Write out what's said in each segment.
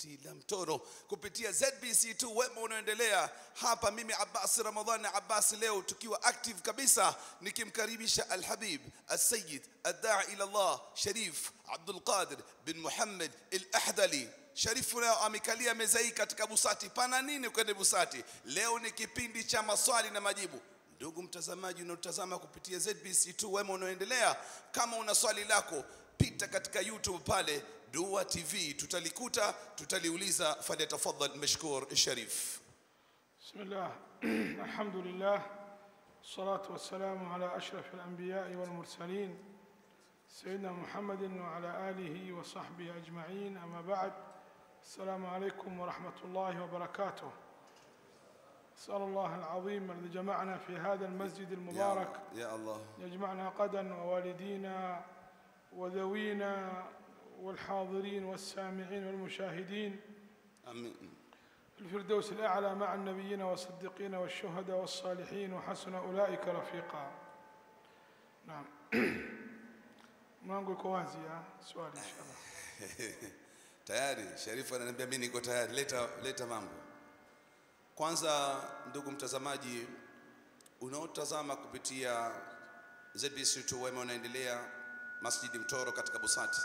busati la mtoro kupitia ZBC2 wema unaoendelea hapa. Mimi Abbas Ramadhani Abbas, leo tukiwa active kabisa, nikimkaribisha Alhabib Alsayid Addai ila Allah Sharif Abdul Qadir bin Muhammad Al-Ahdali. Sharifu leo amekalia meza hii katika busati. Pana nini kwende busati? Leo ni kipindi cha maswali na majibu. Ndugu mtazamaji unaotazama kupitia ZBC2 wema unaoendelea, kama una swali lako pita katika YouTube pale Dua TV, tutalikuta tutaliuliza. Falyatafadhal mashkur Sharif. بسم الله الحمد لله والصلاة والسلام على أشرف الأنبياء والمرسلين سيدنا محمد وعلى آله وصحبه أجمعين أما بعد السلام عليكم ورحمة الله وبركاته أسأل الله العظيم الذي جمعنا في هذا المسجد المبارك Ya Allah, يجمعنا غدا ووالدينا وذوينا والحاضرين والسامعين والمشاهدين amin. الفردوس الأعلى مع النبيين والصديقين والشهداء والصالحين وحسن أولئك رفيقا نعم mlango iko wazi ya swali inshallah Tayari Sharifu ananiambia mimi niko tayari, leta, leta mambo. Kwanza ndugu mtazamaji unaotazama kupitia ZBC2 wema unaendelea Masjidi Mtoro katika Busati,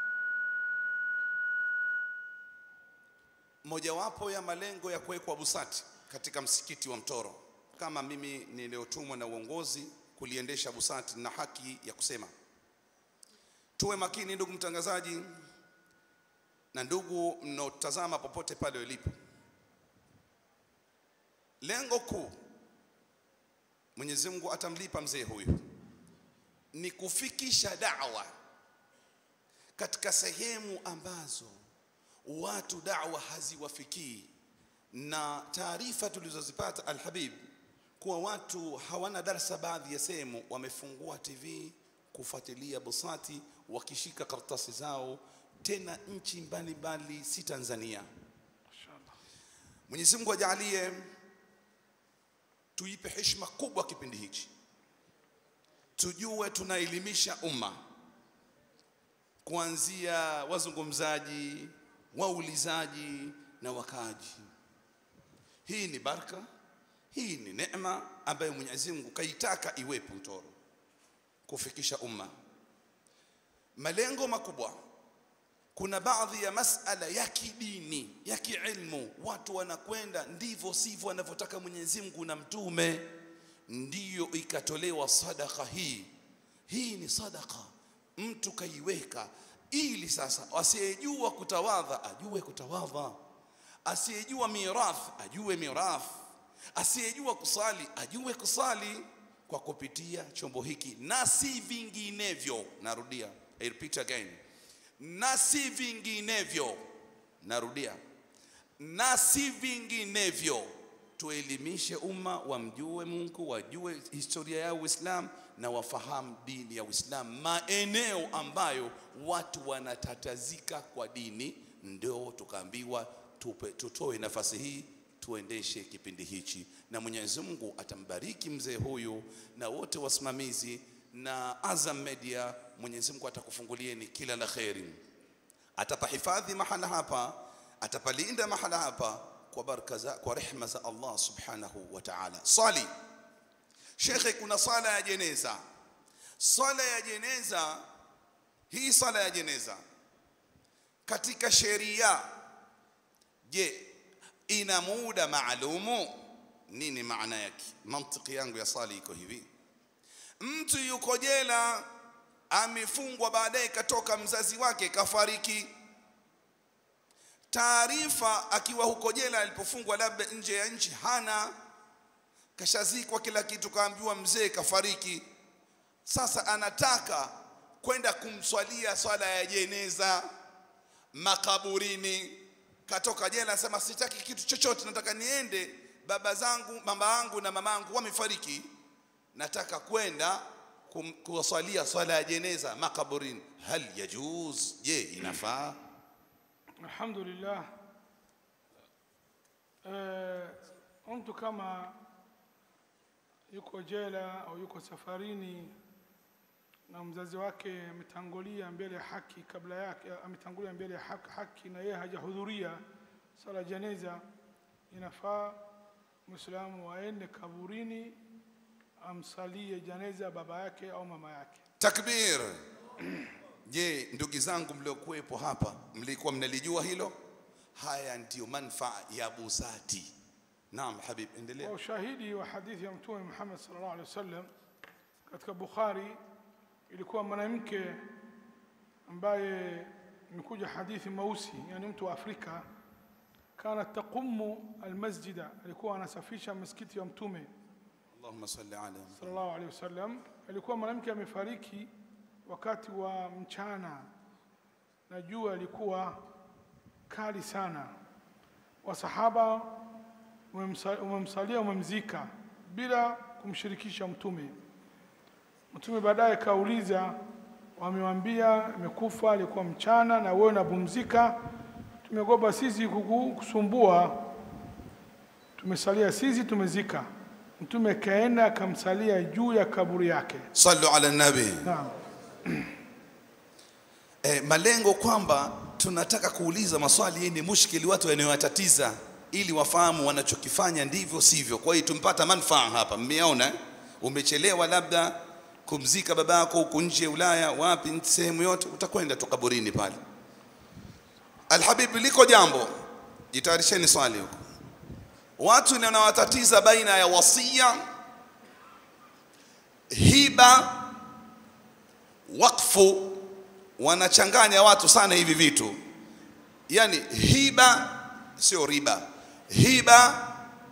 mojawapo ya malengo ya kuwekwa Busati katika msikiti wa Mtoro, kama mimi niliyotumwa na uongozi kuliendesha Busati na haki ya kusema. Tuwe makini ndugu mtangazaji na ndugu mnaotazama popote pale ulipo. Lengo kuu Mwenyezi Mungu atamlipa mzee huyu ni kufikisha dawa katika sehemu ambazo watu dawa haziwafikii, na taarifa tulizozipata Alhabib kuwa watu hawana darsa, baadhi ya sehemu wamefungua TV kufuatilia Busati wakishika karatasi zao, tena nchi mbalimbali, si Tanzania. inshallah Mwenyezi Mungu ajalie tuipe heshima kubwa kipindi hichi, tujue tunaelimisha umma kuanzia wazungumzaji, waulizaji na wakaaji. Hii ni baraka, hii ni neema ambayo Mwenyezi Mungu kaitaka iwepo Mtoro, kufikisha umma malengo makubwa kuna baadhi ya masala ya kidini ya kiilmu, watu wanakwenda ndivyo sivyo wanavyotaka Mwenyezi Mungu na Mtume, ndiyo ikatolewa sadaka hii. Hii ni sadaka mtu kaiweka ili sasa asiyejua kutawadha ajue kutawadha, asiyejua mirath ajue mirath, asiyejua kusali ajue kusali kwa kupitia chombo hiki na si vinginevyo. Narudia, I repeat again na si vinginevyo. Narudia, na si vinginevyo. Tuelimishe umma wamjue Mungu, wajue historia ya Uislamu na wafahamu dini ya Uislamu, maeneo ambayo watu wanatatazika kwa dini, ndio tukaambiwa tupe, tutoe nafasi hii tuendeshe kipindi hichi, na Mwenyezi Mungu atambariki mzee huyu na wote wasimamizi na Azam Media. Mwenyezi Mungu atakufungulieni kila la kheri, atapahifadhi mahala hapa, atapalinda mahala hapa kwa baraka za, kwa rehma za Allah subhanahu wa ta'ala. Swali shekhe, kuna swala ya jeneza. Swala ya jeneza hii, swala ya jeneza katika sheria, je, ina muda maalumu? Nini maana yake? Mantiki yangu ya swali iko hivi Mtu yuko jela amefungwa, baadaye katoka mzazi wake kafariki. Taarifa akiwa huko jela alipofungwa, labda nje ya nchi, hana kashazikwa kila kitu, kaambiwa mzee kafariki. Sasa anataka kwenda kumswalia swala ya jeneza makaburini. Katoka jela, anasema sitaki kitu chochote, nataka niende, baba zangu, mama yangu na mama yangu wamefariki nataka kwenda kum- kuwasalia swala ya jeneza makaburini. Hal yajuz, je, inafaa? alhamdulillah eh, mtu kama yuko jela au yuko safarini na mzazi wake ametangulia mbele ya haki kabla yake, ametangulia mbele ya haki, haki na yeye hajahudhuria sala ya janeza, inafaa Muislamu aende kaburini amsalie janeza baba yake au mama yake. Takbir. Je, ndugu zangu mliokuwepo hapa mlikuwa mnalijua hilo? Haya ndiyo manfaa ya busati. Naam Habib, endelea. Kwa ushahidi wa hadithi ya Mtume Muhammad sallallahu alaihi wasallam katika Bukhari, ilikuwa mwanamke ambaye imekuja hadithi mausi, yani mtu wa Afrika, kana taqumu almasjida, alikuwa anasafisha msikiti wa Mtume Allahumma salli ala sallallahu alaihi wasallam. Alikuwa mwanamke amefariki wakati wa mchana na jua ilikuwa kali sana. Wasahaba wamemsa- wamemsalia, wamemzika bila kumshirikisha Mtume. Mtume baadaye kauliza, wamewambia imekufa, alikuwa mchana na wewe unapumzika, tumegoba sisi kuku- kusumbua, tumesalia sisi, tumezika. Mtume kaenda akamsalia juu ya kaburi yake. Sallu ala nabi. Naam. E, malengo kwamba tunataka kuuliza maswali yenye mushkili watu yanayowatatiza ili wafahamu wanachokifanya ndivyo sivyo. Kwa hiyo tumpata manufaa hapa, mmeona eh? Umechelewa labda kumzika babako huko nje Ulaya, wapi, sehemu yote, utakwenda tu kaburini pale. Alhabib, liko jambo, jitayarisheni swali huko. Watu wanawatatiza baina ya wasia, hiba, wakfu wanachanganya watu sana hivi vitu yani hiba sio riba hiba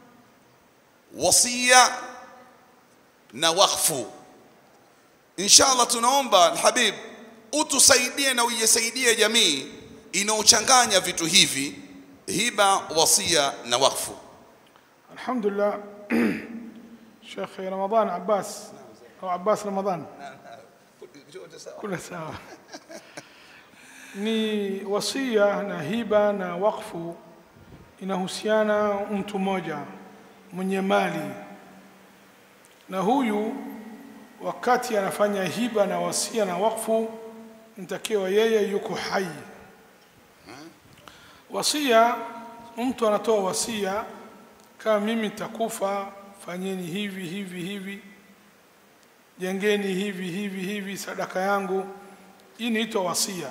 wasia na wakfu inshallah tunaomba alhabib utusaidie na uisaidie jamii inaochanganya vitu hivi hiba wasia na wakfu Alhamdulillah, Sheikh Ramadhan Abbas au Abbas Ramadhan, kuna sawa. Ni wasia na hiba na wakfu inahusiana mtu mmoja mwenye mali, na huyu wakati anafanya hiba na wasia na wakfu, ntakiwa yeye yuko hai. Wasia, mtu anatoa wasia kama mimi nitakufa, fanyeni hivi hivi hivi, jengeni hivi hivi hivi, sadaka yangu. Hii inaitwa wasia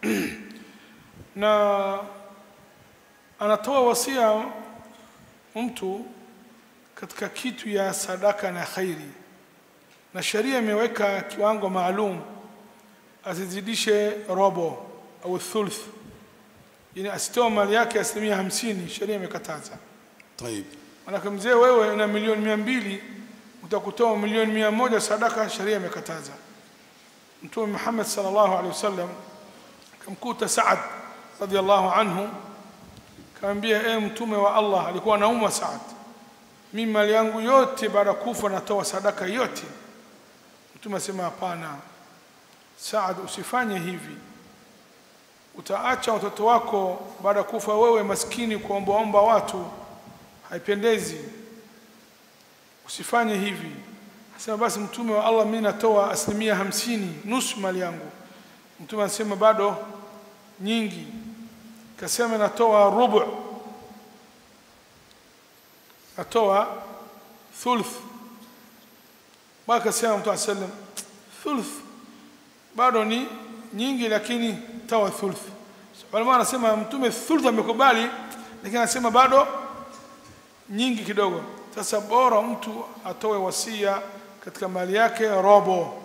na anatoa wasia mtu katika kitu ya sadaka na khairi, na sheria imeweka kiwango maalum, asizidishe robo au thuluth, yani asitoa mali yake asilimia hamsini. Sheria imekataza. طيب Manake mzee, wewe una milioni mia mbili utakutoa milioni mia moja sadaka, sheria imekataza. Mtume Muhammad sallallahu alaihi wasallam kamkuta Saad radhiallahu anhu, kaambia e mtume wa Allah, alikuwa anaumwa Saad, mimi mali yangu yote baada ya kufa natoa sadaka yote. Mtume asema hapana, Saad, usifanye hivi, utaacha watoto wako baada ya kufa wewe maskini kuombaomba watu haipendezi, usifanye hivi. Asema basi mtume wa Allah, mimi natoa asilimia hamsini, nusu mali yangu. Mtume anasema bado nyingi, kasema natoa rubu, natoa thuluth. Baka kasema Mtume sallam, thuluth bado ni nyingi, lakini toa thuluth. Ulama anasema mtume thuluth amekubali, lakini anasema bado nyingi kidogo. Sasa bora mtu atoe wasia katika mali yake robo,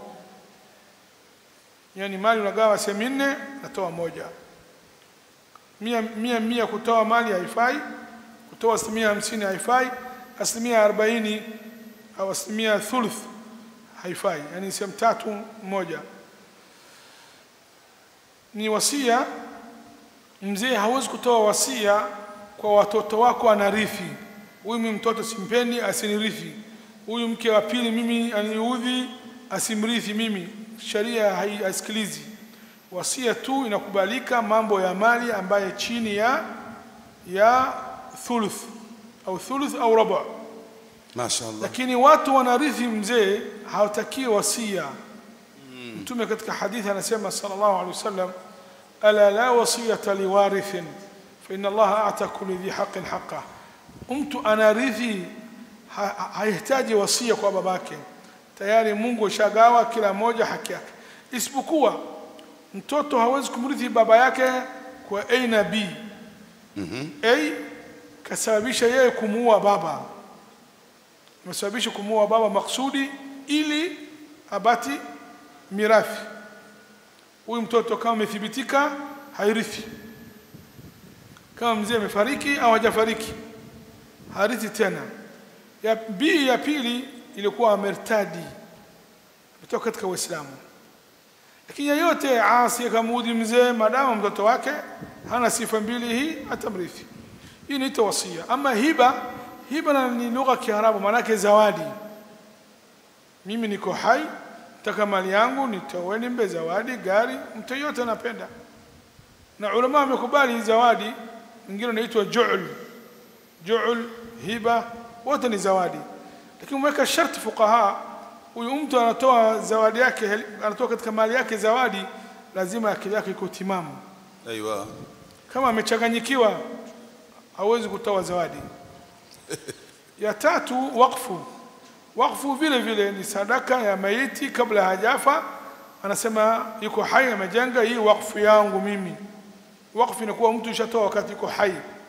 yani mali unagawa sehemu nne, natoa moja. Mia, mia, mia kutoa mali haifai, kutoa asilimia hamsini haifai, asilimia arobaini au asilimia thuluth haifai, yani sehemu tatu moja. Ni wasia. Mzee hawezi kutoa wasia kwa watoto wako anarithi huyu mimi mtoto simpendi, asinirithi. Huyu mke wa pili mimi aniudhi, asimrithi mimi. Sheria haisikilizi. Wasia tu inakubalika mambo ya mali ambaye chini ya ya thuluth au thuluth au robo, mashaallah lakini watu wanarithi mzee hawatakiwi wasia. mtume katika hadithi anasema sallallahu alaihi wasallam ala la wasiyata liwarithin fa inna allaha ata kulli dhi haqqin haqqah mtu anarithi ha- ha- hahitaji wasia kwa babake tayari mungu ashagawa kila mmoja haki yake isipokuwa mtoto hawezi kumrithi baba yake kwa a na b a kasababisha yeye kumuua baba amesababisha kumuua baba maksudi ili abati mirathi huyu mtoto kama amethibitika hairithi kama mzee amefariki au hajafariki harithi tena ya b ya pili ilikuwa amertadi kutoka katika uislamu lakini yeyote asi akamudhi mzee maadamu mtoto wake hana sifa mbili hii atamrithi hii inaitwa wasia ama hiba hiba na- ni lugha ya kiarabu maanake zawadi mimi niko hai nataka mali yangu nitoe nimbe zawadi gari mtu yeyote anapenda na ulama wamekubali hii zawadi mwingine unaitwa ju'l ju'l hiba wote ni zawadi lakini umeweka sharti fuqaha huyu mtu anatoa zawadi yake anatoa katika mali yake zawadi lazima akili yake iko timamu aiwa kama amechanganyikiwa hawezi kutoa zawadi ya tatu wakfu wakfu vile vile ni sadaka ya maiti kabla hajafa anasema yuko hai amejenga hii wakfu yangu mimi wakfu inakuwa mtu ishatoa wakati yuko hai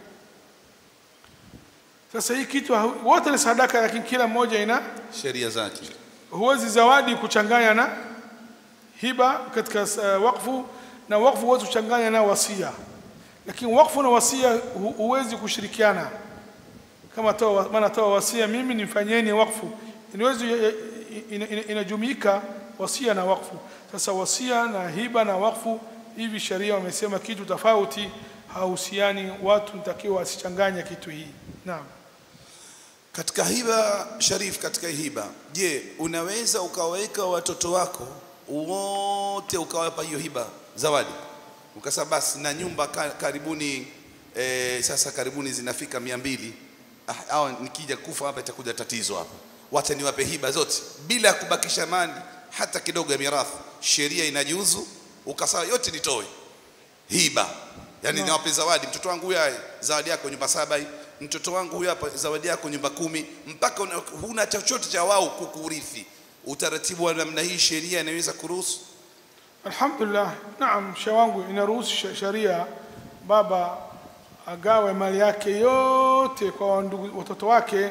sasa hii kitu hau- wote ni sadaka lakini kila mmoja ina sheria zake huwezi zawadi kuchanganya na hiba katika uh, wakfu na wakfu huwezi kuchanganya na wasia lakini wakfu na wasia hu- huwezi kushirikiana kama toa maana toa wasia mimi nifanyeni wakfu inawezi ina- ina- inajumuika wasia na wakfu sasa wasia na hiba na wakfu hivi sheria wamesema kitu tofauti hahusiani watu ntakiwa wasichanganye kitu hii naam katika hiba sharif katika hiba je unaweza ukawaweka watoto wako wote ukawapa hiyo hiba zawadi ukasema basi na nyumba ka, karibuni eh, sasa karibuni zinafika mia mbili ah, au nikija kufa hapa itakuja tatizo hapa wacha niwape hiba zote bila ya kubakisha mali hata kidogo ya mirathi sheria inajuzu ukasema yote nitoe hiba yani No. niwape zawadi mtoto wangu huyu haya zawadi yako nyumba saba hii mtoto wangu huyu hapa zawadi yako nyumba kumi mpaka una, huna chochote cha wao kukurithi utaratibu wa namna hii sheria inaweza kuruhusu Alhamdulillah, naam, shehe wangu inaruhusu sh- sharia baba agawe mali yake yote kwa ndugu watoto wake.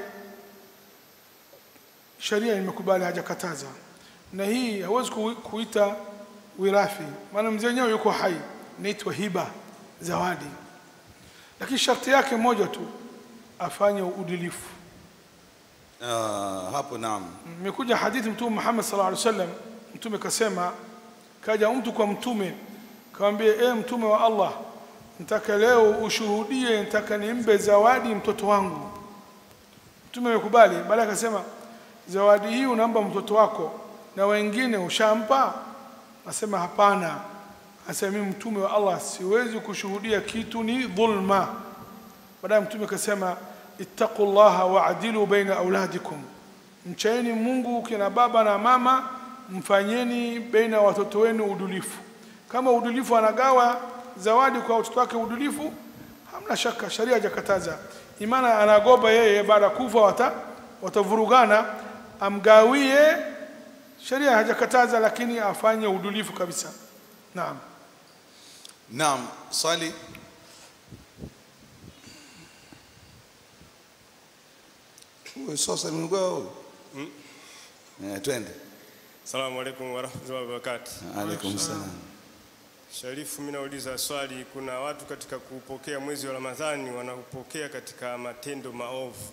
Sharia imekubali, hajakataza, na hii hawezi ku- kuita wirathi, maana mzee wenyewe yuko hai, inaitwa hiba, zawadi, lakini sharti yake moja tu, afanye uadilifu. ah, hapo naam Imekuja hadithi Mtume Muhammad sallallahu alaihi wasallam, Mtume kasema, kaja mtu kwa Mtume kamwambia, e Mtume wa Allah, nataka leo ushuhudie, nataka nimbe zawadi mtoto wangu. Mtume amekubali, baadaye akasema, zawadi hii unampa mtoto wako na wengine ushampa? Asema hapana. Asema mimi Mtume wa Allah siwezi kushuhudia kitu, ni dhulma. Baadaye Mtume akasema, ittaqullaha waadilu baina auladikum mchaeni Mungu kina baba na mama, mfanyeni baina ya watoto wenu udulifu. Kama udulifu anagawa zawadi kwa watoto wake udulifu, hamna shaka, sharia hajakataza. Imana anagoba yeye baada ya kufa wata watavurugana, amgawie, sharia hajakataza, lakini afanye udulifu kabisa. Naam. naam swali Uwe sasa mlikuwa huyu eh twende Asalamu alaikum warahmatullahi wabarakatuh. alaikum salam Sharifu, mimi nauliza swali, kuna watu katika kupokea mwezi wa Ramadhani wanaupokea katika matendo maovu.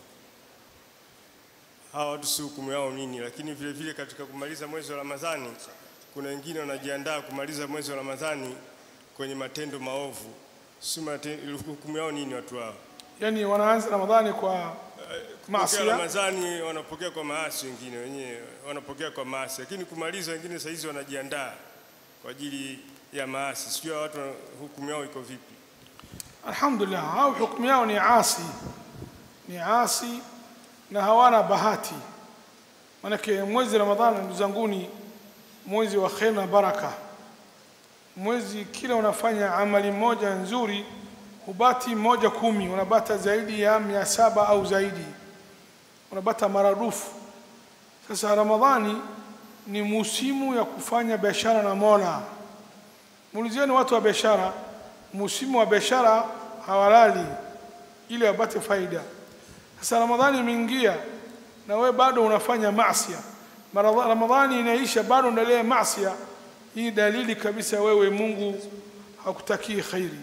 Hawa watu si hukumu yao nini? Lakini vile vile katika kumaliza mwezi wa Ramadhani kuna wengine wanajiandaa kumaliza mwezi wa Ramadhani kwenye matendo maovu, si mate- hukumu yao nini watu hao? Yani wanaanza Ramadhani kwa Kupokea maasi. Ramadhani wanapokea kwa maasi, wengine wenyewe wanapokea kwa maasi, lakini kumaliza wengine saa hizi wanajiandaa kwa ajili ya maasi. Sijui hawa watu wana- hukumu yao iko vipi? Alhamdulillah, hao hukumu yao ni asi, ni asi na hawana bahati. Manake mwezi Ramadhani, ndugu zanguni, mwezi wa kheri na baraka mwezi kila unafanya amali moja nzuri hubati moja kumi unapata zaidi ya mia saba au zaidi unapata maradufu sasa ramadhani ni musimu ya kufanya biashara na mola muulizieni watu wa biashara musimu wa biashara hawalali ili wapate faida sasa ramadhani imeingia na wewe bado unafanya masia Maradha- ramadhani inaisha bado unaendelea masia hii dalili kabisa wewe mungu hakutakii khairi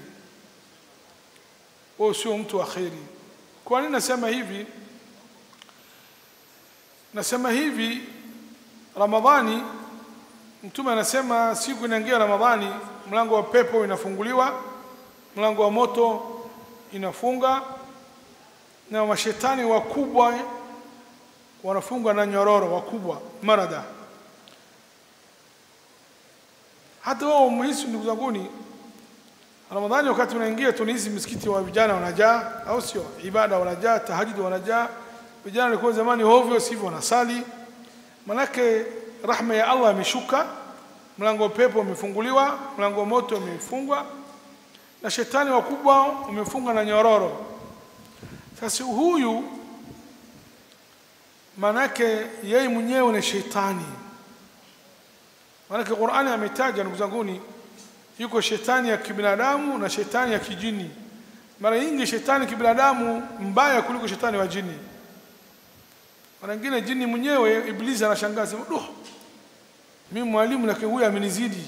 wewe sio mtu wa khairi kwa nini nasema hivi nasema hivi ramadhani mtume anasema siku inaingia ramadhani mlango wa pepo inafunguliwa mlango wa moto inafunga na mashetani wakubwa wanafungwa na nyororo wakubwa marada hata wao mhisi ndugu zanguni ramadhani wakati unaingia tunahisi msikiti wa vijana wanajaa au sio ibada wanajaa tahajudi wanajaa vijana walikuwa zamani hovyo sivyo wanasali manake rahma ya allah imeshuka mlango wa pepo umefunguliwa mlango wa moto umefungwa na shetani wakubwa umefungwa na nyororo sasa huyu manake yeye mwenyewe ni shetani manake qurani ametaja ndugu zanguni yuko shetani ya kibinadamu na shetani ya kijini mara nyingi shetani kibinadamu mbaya kuliko shetani wa jini mara nyingine jini mwenyewe iblisi anashangaa sema duh mimi mwalimu lakini huyu amenizidi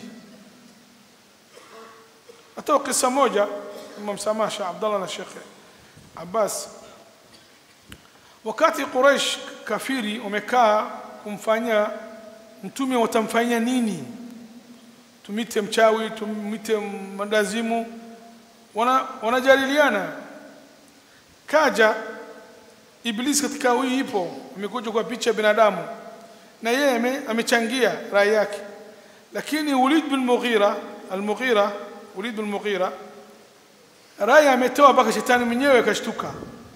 hata kisa moja msamaha Sheikh Abdallah na Sheikh Abbas wakati Quraysh kafiri wamekaa kumfanyia mtume watamfanyia nini tumite mchawi tumite mandazimu wana, wanajadiliana kaja iblis katika huyu ipo amekuja kwa picha ya binadamu na yeye ame- amechangia rai yake lakini Walid bin Mughira al-Mughira Walid bin Mughira rai ametoa mpaka shetani mwenyewe akashtuka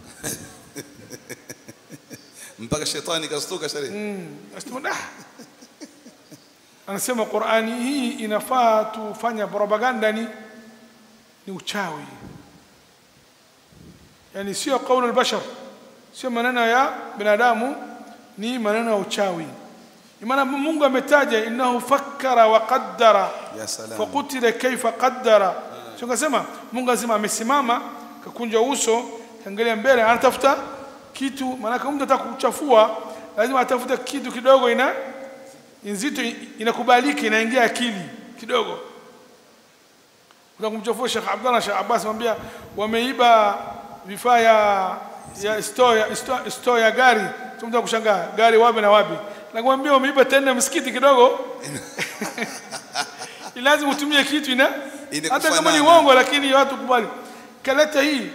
mpaka shetani kastuka shari Asema, "Ah." anasema Qur'ani hii inafaa tufanya propaganda ni ni uchawi yani sio kaulu albashar sio maneno ya binadamu ni maneno ya uchawi maana Mungu ametaja innahu fakkara wa qaddara ya salam fakutila kaifa qaddara sio kasema Mungu azima amesimama kakunja uso kaangalia mbele anatafuta kitu maana mtu ataka kuchafua lazima atafute kitu kidogo ina nzito inakubalika inaingia akili kidogo kuna kumchafua Sheikh Abdallah Sheikh Abbas mwambia wameiba vifaa ya ya store ya store, store ya gari tumta kushangaa gari wapi na wapi nakwambia wameiba tena msikiti kidogo Ni lazima utumie kitu ina Ile hata kama ni kufanana. uongo lakini watu kubali kaleta hii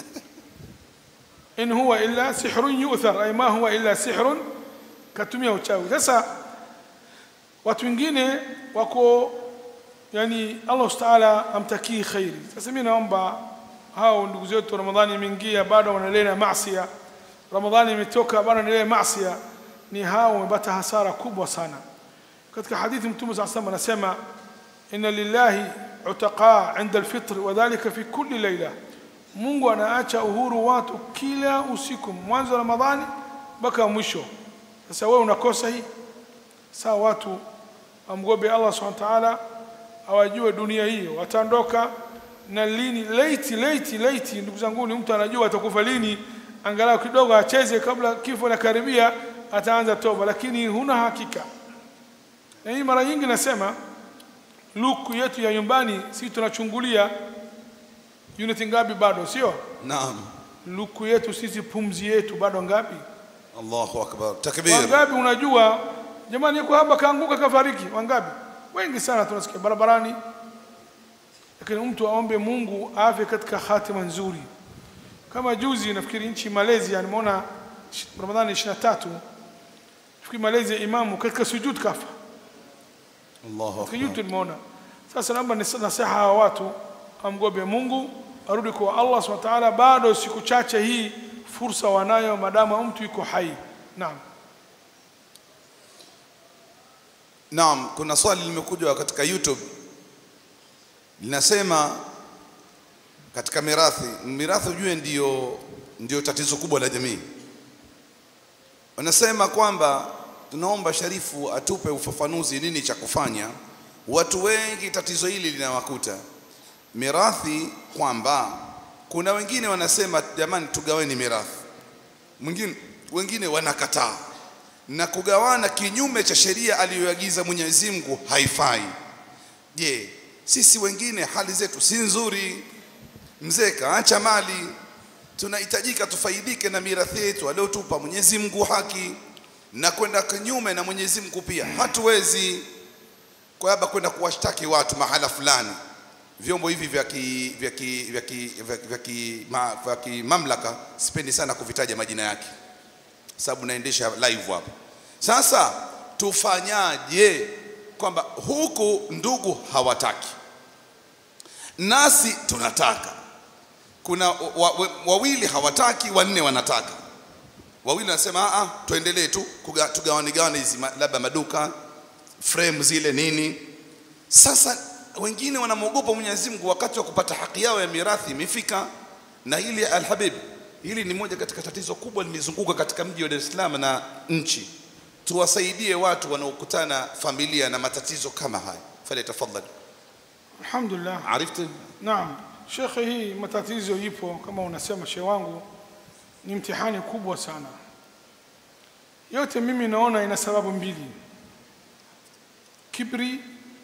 in huwa illa sihrun yu'thar ay ma huwa illa sihrun katumia uchawi sasa watu wengine wako yani Allah Taala amtakii khairi sasa mimi naomba hao ndugu zetu Ramadhani imeingia bado wanaendelea na maasiya Ramadhani imetoka bado wanaendelea na maasiya ni hao wamepata hasara kubwa sana katika hadithi mtume صلى الله عليه وسلم anasema inna lillahi utaqa inda alfitr wadhālika fi kulli layla Mungu anaacha uhuru watu kila usiku mwanzo wa Ramadhani mpaka mwisho sasa wewe unakosa hii sawa watu amgobe Allah subhanahu wa ta'ala awajue dunia hiyo wataondoka na lini late late late ndugu zangu ni mtu anajua atakufa lini angalau kidogo acheze kabla kifo na karibia ataanza toba lakini huna hakika na hii mara nyingi nasema luku yetu ya nyumbani si tunachungulia unit ngapi bado sio naam luku yetu sisi pumzi yetu bado ngapi Allahu akbar takbir wangapi unajua jamani yuko hapa kaanguka kafariki wangapi wengi sana tunasikia barabarani lakini mtu aombe Mungu afe katika hatima nzuri kama juzi nafikiri nchi Malaysia nimeona sh- Ramadhani 23 nafikiri Malaysia imamu katika sujud kafa Allahu katika akbar YouTube nimeona sasa naomba nis- nasiha hawa watu amgobe Mungu arudi kwa Allah subhanahu wa ta'ala bado siku chache hii fursa wanayo madamu mtu yuko hai naam Naam, kuna swali limekuja katika YouTube linasema katika mirathi, mirathi ujue ndio, ndio tatizo kubwa la jamii. Wanasema kwamba tunaomba Sharifu atupe ufafanuzi nini cha kufanya. Watu wengi tatizo hili linawakuta mirathi, kwamba kuna wengine wanasema jamani, tugaweni mirathi, mwingine wengine wanakataa na kugawana kinyume cha sheria aliyoagiza Mwenyezi Mungu haifai. Je, sisi wengine hali zetu si nzuri? Mzee kaacha mali, tunahitajika tufaidike na mirathi yetu aliyotupa Mwenyezi Mungu haki, na kwenda kinyume na Mwenyezi Mungu pia hatuwezi. Kwa haba kwenda kuwashtaki watu mahala fulani, vyombo hivi vya ki, vya ki, vya ki, vya, vya ki, ma, vya kimamlaka sipendi sana kuvitaja majina yake sababu naendesha live hapa. Sasa tufanyaje? Kwamba huku ndugu hawataki, nasi tunataka. Kuna wa- wa- wawili hawataki, wanne wanataka. Wawili wanasema a, tuendelee tu kuga- tugawane gawane hizi ma- labda maduka frame zile nini. Sasa wengine wanamwogopa Mwenyezi Mungu wakati wa kupata haki yao ya mirathi imefika, na hili alhabib, hili ni moja katika tatizo kubwa limezunguka katika mji wa Dar es Salaam na nchi. Tuwasaidie watu wanaokutana familia na matatizo kama haya. Fali tafadhali. Alhamdulillah. Arifti? Naam, shekhe, hii matatizo ipo kama unasema shehe wangu, ni mtihani kubwa sana. Yote mimi naona ina sababu mbili: kibri,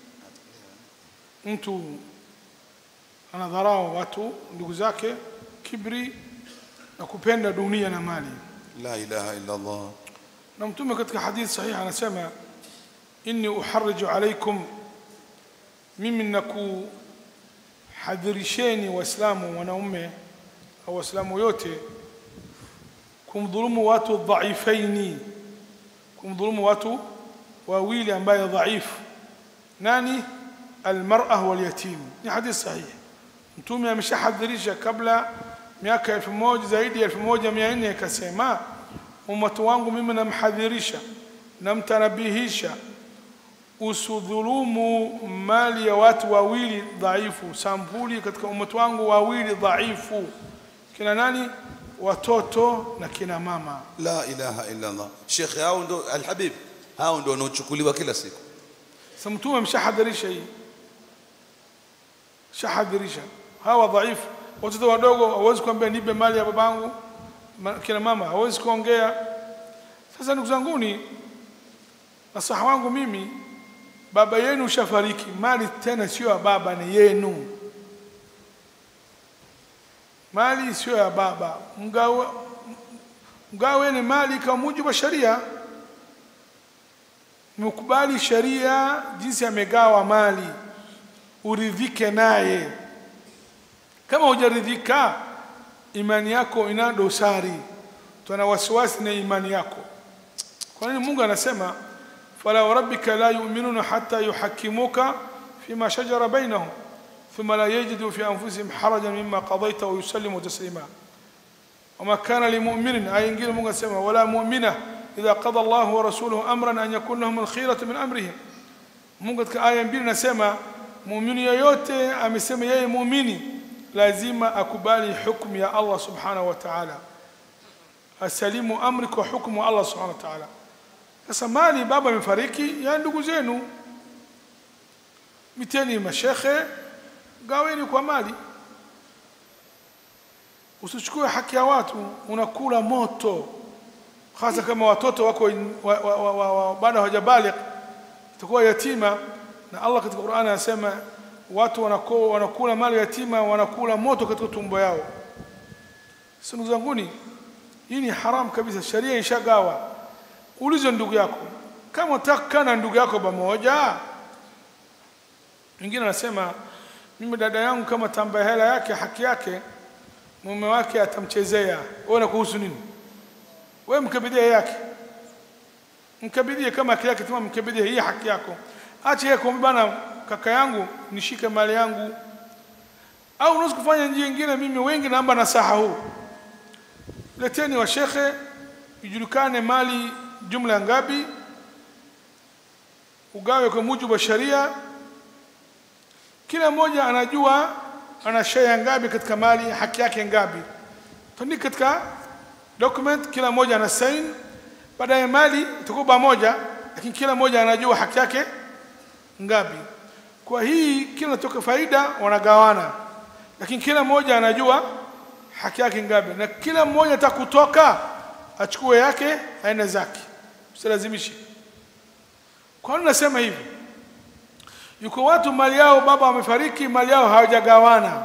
mtu anadharau watu ndugu zake, kibri na kupenda dunia na mali. La ilaha illa Allah. na mtume katika hadithi sahihi anasema inni uharriju alaikum mimi nakuhadhirisheni waislamu wanaume au waislamu yote kumdhulumu watu dhaifaini kumdhulumu watu wawili ambaye dhaifu nani almar'a walyatim ni hadithi sahihi mtume ameshahadhirisha kabla miaka elfu moja zaidi ya elfu moja mia nne akasema umati wangu mimi namhadhirisha namtanabihisha usidhulumu mali ya watu wawili dhaifu sampuli katika umati wangu wawili dhaifu kina nani watoto na kina mama La ilaha illa Allah. Sheikh, hao ndo alhabib, hao ndo wanaochukuliwa kila siku. sasa mtume ameshahadhirisha hii shahadhirisha hawa dhaifu watoto wadogo hawezi kuambia nipe mali ya babangu Ma- kina mama hawezi kuongea sasa ndugu zanguni nasaha wangu mimi baba yenu ushafariki mali tena sio ya baba ni yenu mali sio ya baba mgawe mgaweni mali kwa mujibu wa sharia mkubali sharia jinsi amegawa mali uridhike naye kama hujaridhika imani yako ina dosari tuna wasiwasi na imani yako kwa nini mungu anasema fala warabbika la yu'minuna hatta yuhakkimuka fima shajara bainahum thumma la yajidu fi anfusihim harajan mimma qadaita wa yusallimu taslima وما كان لمؤمن أي إنجيل مونغا سما ولا مؤمنة إذا قضى الله ورسوله أمرا أن يكون لهم الخيرة من أمرهم Mungu katika aya mbili nasema muumini yoyote amesema yeye muumini lazima akubali hukumu ya Allah subhanahu wa ta'ala, asalimu amri kwa hukumu ya Allah subhanahu wa ta'ala. Sasa mali baba amefariki ya ndugu zenu, miteni mashekhe, gaweni kwa mali, usichukue haki ya watu, unakula moto, hasa kama watoto wako wa, wa, wa, wa, wa, bado hawajabaligh itakuwa yatima na Allah katika Qur'ani anasema watu wanako, wanakula mali yatima wanakula moto katika tumbo yao. Sasa ndugu zanguni, hii ni haram kabisa, sharia ishagawa. Ulize ndugu yako kama unataka na ndugu yako pamoja. Mwingine anasema mimi dada yangu kama tamba hela yake haki yake mume wake atamchezea, wewe na kuhusu nini? Wewe mkabidhia yake mkabidhie kama haki yake tuma mkabidhie hii haki yako acha yeye kumwambia bana kaka yangu nishike mali yangu au unaweza kufanya njia nyingine mimi wengi naomba nasaha huu leteni wa shekhe ijulikane mali jumla ngapi ugawe kwa mujibu wa sharia kila mmoja anajua ana share ngapi katika mali haki yake ngapi tuandike katika document kila mmoja ana sign baadaye mali itakuwa pamoja lakini kila mmoja anajua haki yake ngapi kwa hii kila natoka faida wanagawana lakini kila mmoja anajua haki yake ngapi na kila mmoja atakutoka achukue yake aende zake usilazimishe kwa nini nasema hivi yuko watu mali yao baba wamefariki mali yao hawajagawana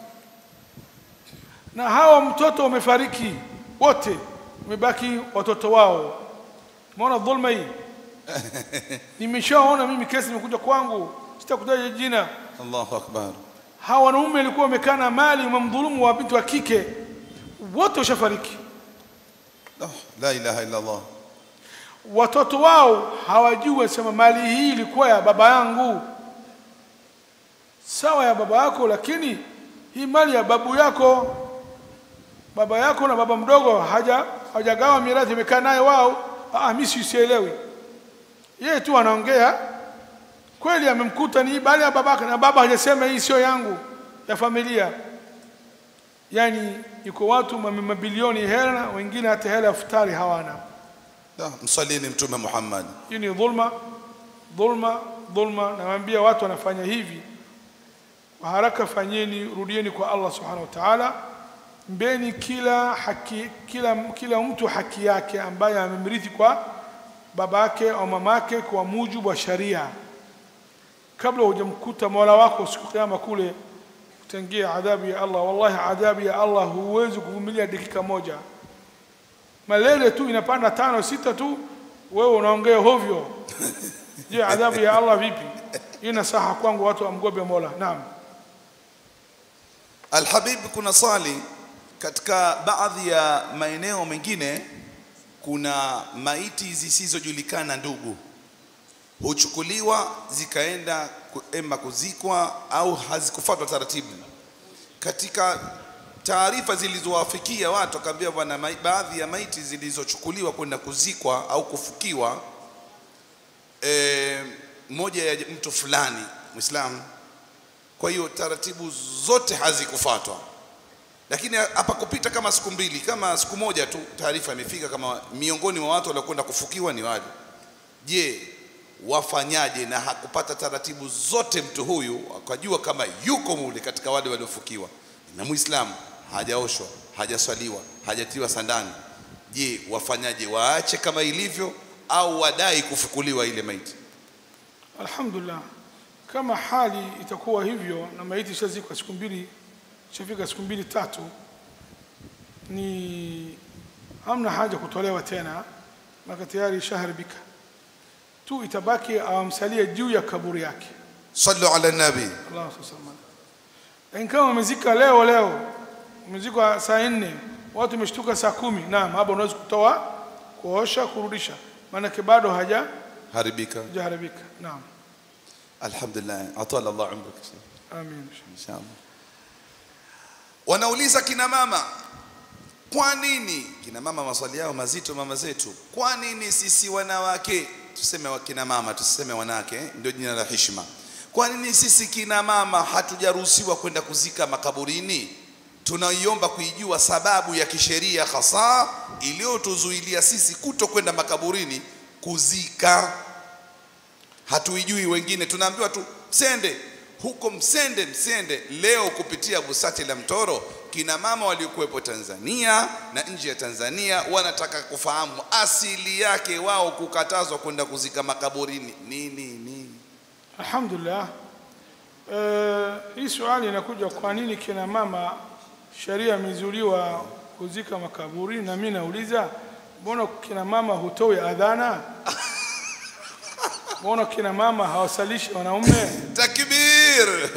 na hawa mtoto wamefariki wote wamebaki watoto wao umeona dhulma hii nimeshaona mimi kesi imekuja kwangu sitakutaja jina Allahu akbar hawa wanaume walikuwa wamekaa na mali wamemdhulumu wa binti wa kike wote washafariki oh, la ilaha illa Allah watoto wao hawajui wasema mali hii ilikuwa ya baba yangu sawa ya baba yako lakini hii mali ya babu yako baba yako na baba mdogo haja hajagawa mirathi imekaa naye wao ah mimi sielewi yeye tu anaongea kweli amemkuta ni bali ya babake na baba hajasema hii sio yangu ya familia yani yuko watu mame- mabilioni hela na wengine hata hela ya futari hawana Da, msalini mtume Muhammad hii ni dhulma dhulma dhulma nawaambia watu wanafanya hivi kwa haraka fanyeni rudieni kwa Allah subhanahu wa ta'ala mbeni kila haki kila kila mtu haki yake ambaye amemrithi kwa babake au mamake kwa mujibu wa sharia kabla hujamkuta Mola wako siku kiyama kule utangia adhabu ya Allah wallahi adhabu ya Allah huwezi kuvumilia dakika moja malele tu inapanda tano sita tu wewe unaongea hovyo je adhabu ya Allah vipi hii nasaha kwangu watu wamgobe Mola naam Alhabib kuna swali katika baadhi ya maeneo mengine kuna maiti zisizojulikana ndugu huchukuliwa zikaenda ku- ema kuzikwa au hazikufuatwa taratibu katika taarifa zilizowafikia watu akaambia bwana mai- baadhi ya maiti zilizochukuliwa kwenda kuzikwa au kufukiwa e, moja ya mtu fulani Muislamu kwa hiyo taratibu zote hazikufuatwa lakini hapa kupita kama siku mbili kama siku moja tu taarifa imefika kama miongoni mwa watu waliokwenda kufukiwa ni wale je wafanyaje na hakupata taratibu zote mtu huyu akajua kama yuko mule katika wale waliofukiwa na muislamu hajaoshwa hajaswaliwa hajatiwa sandani je wafanyaje waache kama ilivyo au wadai kufukuliwa ile maiti alhamdulillah kama hali itakuwa hivyo na maiti ishazikwa siku mbili ishafika siku mbili tatu ni hamna haja kutolewa tena maka tayari ishaharibika tu itabaki awamsalie juu ya kaburi yake sallu ala nabi Allah sallallahu lakini kama umezika leo leo umezikwa saa nne watu wameshtuka saa kumi naam hapo unaweza kutoa kuosha kurudisha maanake bado haja haribika hajaharibika naam alhamdulillah atala Allah umrak amin inshallah wanauliza kina mama kwa nini kina mama maswali yao mazito mama zetu kwa nini sisi wanawake tuseme wa kina mama tuseme wanawake eh, ndio jina la heshima kwa nini sisi kina mama hatujaruhusiwa kwenda kuzika makaburini tunaiomba kuijua sababu ya kisheria hasa iliyotuzuilia sisi kuto kwenda makaburini kuzika hatuijui wengine tunaambiwa tu msende huko msende msende leo kupitia busati la mtoro kina mama waliokuwepo Tanzania na nje ya Tanzania wanataka kufahamu asili yake wao kukatazwa kwenda kuzika makaburini nini nini Alhamdulillah. Eh, hii swali inakuja kwa nini kina mama sheria imezuliwa kuzika makaburini, na mimi nauliza mbona kina mama hutoi adhana? Mbona kina mama hawasalishi wanaume? takbir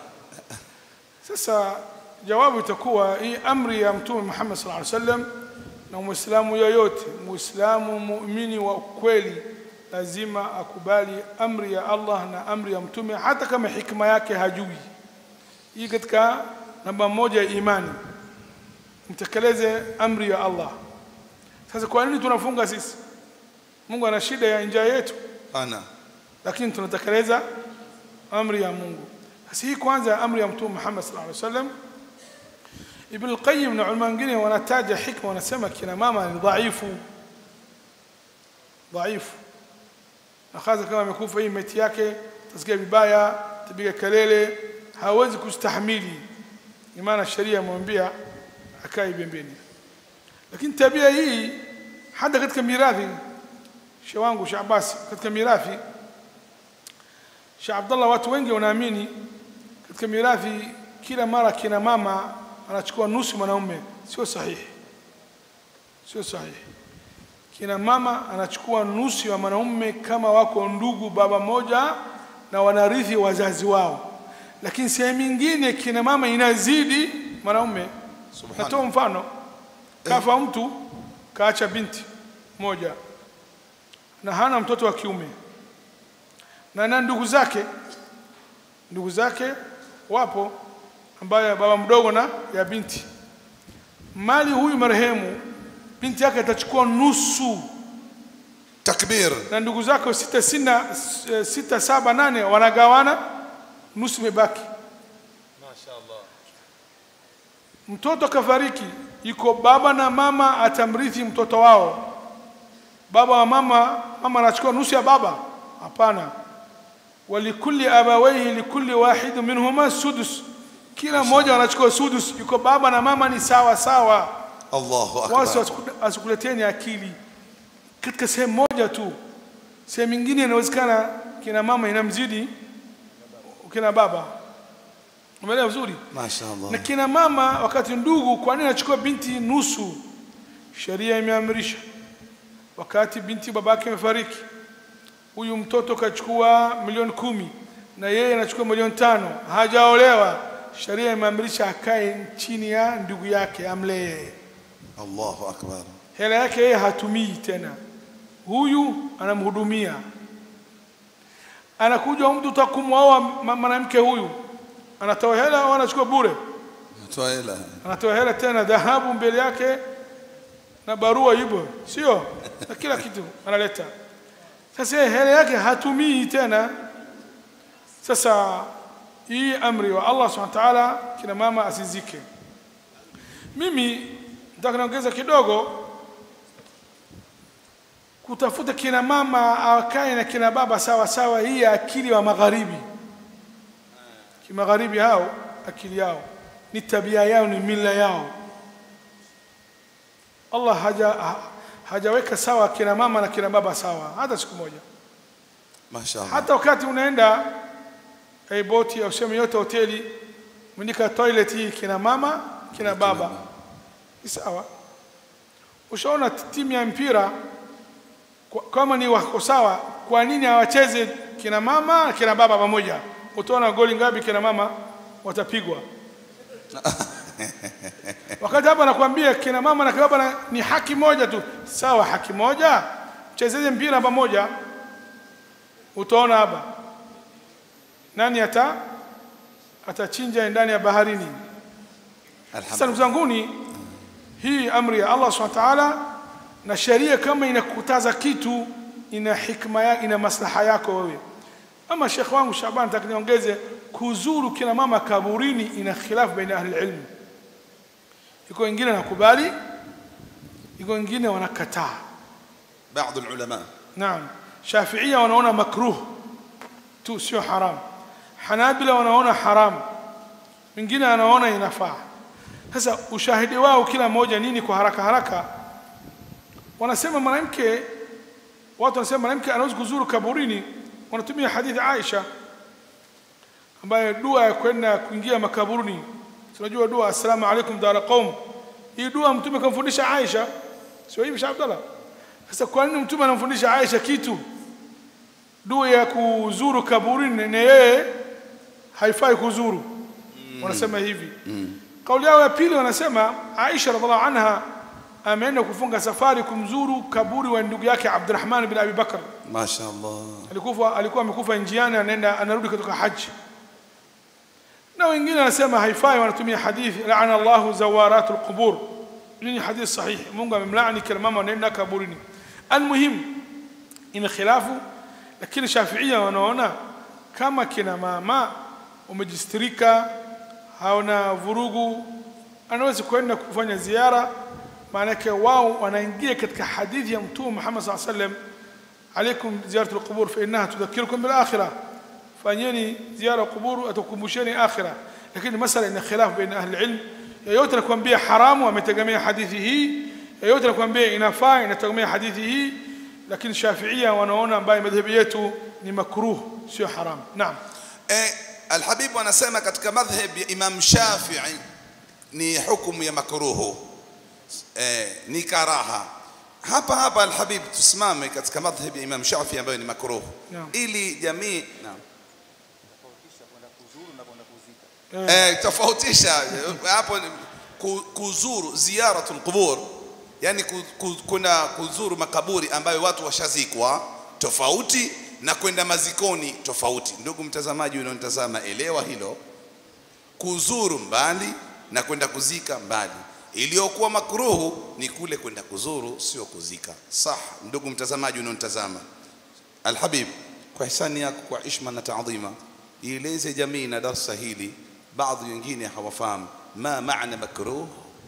Sasa jawabu itakuwa hii amri ya Mtume Muhammad sallallahu alaihi wasallam, na Muislamu yoyote, Muislamu muumini wa kweli lazima akubali amri ya Allah na amri ya Mtume, hata kama hikma yake hajui. Hii katika namba moja ya imani, mtekeleze amri ya Allah. Sasa kwa nini tunafunga sisi? Mungu ana shida ya njaa yetu, ana lakini tunatekeleza amri ya Mungu. Sasa hii kwanza amri ya Mtume Muhammad sallallahu alaihi wasallam. Ibn al-Qayyim na ulama wengine wanataja hikma, wanasema kina mama ni dhaifu, dhaifu, na hasa kama amekufa hii meti yake, tasikia vibaya, tapiga kelele, hawezi kustahimili. Ni maana sheria imemwambia akae pembeni, lakini tabia hii hata katika mirathi, shehe wangu Sheikh Abbas, katika mirathi Sheikh Abdallah, watu wengi wanaamini katika mirathi kila mara kina mama anachukua nusu mwanaume. Sio sahihi, sio sahihi. Kina mama anachukua nusu ya mwanaume kama wako ndugu baba moja na wanarithi wazazi wao, lakini sehemu nyingine kina mama inazidi mwanaume. Natoa mfano, kafa mtu kaacha binti moja na hana mtoto wa kiume na na ndugu zake ndugu zake wapo ambaye baba mdogo na ya binti mali huyu marehemu binti yake atachukua nusu takbir na ndugu zake sita, sina, sita saba nane wanagawana nusu imebaki mtoto kafariki iko baba na mama atamrithi mtoto wao baba wa mama mama anachukua nusu ya baba hapana walikulli abawaihi likulli wahid minhuma sudus kila mmoja wanachukua sudus yuko baba na mama ni sawa sawa Allahu wasi akbar asikuleteni akili katika sehemu moja tu sehemu nyingine inawezekana kina mama inamzidi kina baba umeelewa vizuri mashaallah na kina mama wakati ndugu kwa nini anachukua binti nusu sheria imeamrisha wakati binti babake amefariki huyu mtoto kachukua milioni kumi na yeye anachukua milioni tano hajaolewa sheria imeamrisha akae chini ya ndugu yake amlee Allahu akbar hela yake yeye hatumii tena huyu anamhudumia anakuja mtu takumwoa mwanamke huyu anatoa hela au anachukua bure toa hela anatoa hela tena dhahabu mbele yake na barua hivyo sio na kila kitu analeta sasa yeye hela yake hatumii tena sasa hii amri wa Allah subhanahu wa ta'ala kina mama asizike mimi nataka niongeza kidogo kutafuta kina mama akae na kina baba sawa sawa hii akili wa magharibi kimagharibi hao akili yao ni tabia yao ni mila yao Allah haja ha- hajaweka sawa kina mama na kina baba sawa hata siku moja mashaallah hata wakati unaenda hey, boti au sehemu yote hoteli mwandika toilet hii kina mama kina baba ni sawa ushaona timu ya mpira kwa- kama ni wako sawa kwa nini hawacheze kina mama na kina baba pamoja utaona goli ngapi kina mama watapigwa wakati hapa nakwambia kina mama na kina baba na- ni haki moja tu sawa haki moja chezeze mpira pamoja utaona hapa nani ata atachinja ndani ya baharini sasa ndugu alhamdulillah zanguni hii amri ya Allah subhanahu wa ta'ala na sheria kama inakukataza kitu ina hikma ya, ina maslaha yako wewe ama shekh wangu Shaban nataka niongeze kuzuru kina mama kaburini ina khilaf baina ahli ilm iko wengine nakubali iko wengine wanakataa بعض العلماء Naam, Shafiia wanaona makruh tu, sio haram. Hanabila wanaona haram, mwingine anaona inafaa. Sasa ushahidi wao kila mmoja nini? Kwa haraka haraka, wanasema mwanamke, watu wanasema mwanamke anaweza kuzuru kaburini, wanatumia hadithi Aisha ambayo dua ya kwenda kuingia makaburini. Tunajua dua assalamu alaikum dara qaum, hii dua mtume kamfundisha Aisha, sio hivi Sheikh Abdallah? Sasa kwa nini mtume anamfundisha Aisha kitu dua ya kuzuru kaburini na yeye haifai kuzuru? Wanasema hivi. Kauli yao ya pili wanasema Aisha radhiallahu anha ameenda kufunga safari kumzuru kaburi wa ndugu yake Abdurrahman bin Abi Bakr. mashaallah Alikufa alikuwa amekufa njiani anaenda anarudi kutoka haji. Na wengine wanasema haifai, wanatumia hadithi laana Allahu zawaratul qubur. Hii ni hadithi sahihi. Mungu amemlaani kila mama anaenda kaburini. Almuhim ina khilafu, lakini shafiia wanaona kama kina mama umejistirika hauna vurugu anaweza kwenda kufanya ziara maanake wao wanaingia katika hadithi ya mtume Muhammad saa sallam alaikum ziyaratu alqubur fa innaha tudhakirukum bil akhirah fanyeni ziara kuburu atakumbusheni akhira lakini masala ina khilaf baina ahli ilm yeyote anakuambia haramu ametegemea hadithi hii yeyote anakuambia inafaa inategemea hadithi hii lakini shafiia wanaona ambaye madhhabi yetu ni makruh sio haram naam eh, Alhabibu anasema katika madhhab ya Imam Shafi'i ni hukumu ya makruhu eh, ni karaha hapa hapa Alhabib tusimame katika madhhab ya Imam Shafi'i ambayo ni makruhu Naam. ili jamii naam Eh, eh, tofautisha hapo ni ku- kuzuru ziyaratul qubur yani ku- ku- kuna kuzuru makaburi ambayo watu washazikwa tofauti na kwenda mazikoni tofauti ndugu mtazamaji unaonitazama elewa hilo kuzuru mbali na kwenda kuzika mbali iliyokuwa makruhu ni kule kwenda kuzuru sio kuzika sah ndugu mtazamaji unaonitazama Alhabib, kwa hisani yako, kwa ishma na taadhima, ieleze jamii na darsa hili, baadhi wengine hawafahamu ma maana makruh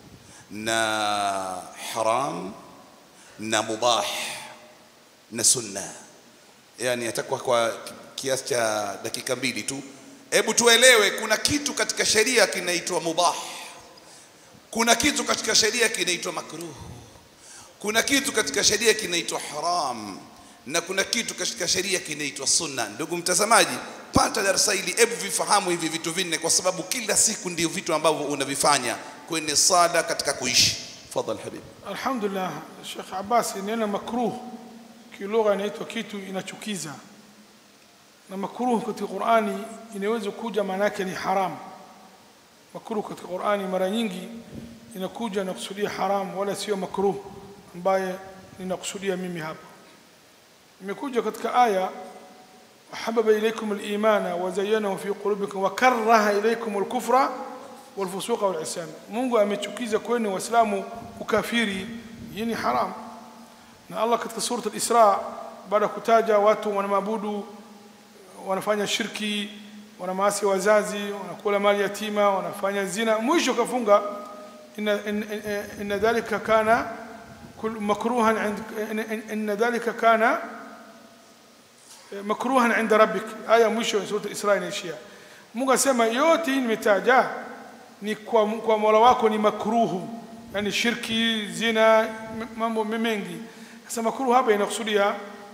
na haram na mubah na sunna. Yani atakuwa kwa kiasi cha dakika mbili tu. Hebu tuelewe, kuna kitu katika sheria kinaitwa mubah, kuna kitu katika sheria kinaitwa makruh kuna kitu katika sheria kinaitwa haram na kuna kitu katika sheria kinaitwa sunna. Ndugu mtazamaji, pata darasa hili, hebu vifahamu hivi vitu vinne, kwa sababu kila siku ndio vitu ambavyo unavifanya kwenye sala katika kuishi. Fadhal habib. alhamdulillah Sheikh Abbas neno makruh kilugha inaitwa kitu inachukiza na makruh katika Qur'ani inaweza kuja maana yake ni haram makruh katika Qur'ani mara nyingi inakuja na kusudia haram wala sio makruh ambaye ninakusudia mimi hapa imekuja katika aya وحبب إليكم الإيمان وزينه في قلوبكم وكره إليكم الكفر والفسوق والعصيان Mungu amechukiza kwenu waislamu ukafiri hii ni haram na Allah katika sura al-Isra baada ya kutaja watu wanamaabudu wanafanya shirki wanamaasi wazazi wanakula mali yatima wanafanya zina mwisho kafunga inna in- in- inna dhalika kana kul- makruhan ind- in- inna dhalika kana makruhan inda rabbik aya mwisho ya sura Isra inaishia Mungu asema yote hii nimetaja ni kwa, kwa Mola wako ni makruhu yani shirki zina m- mambo mengi sasa makruhu hapa inakusudia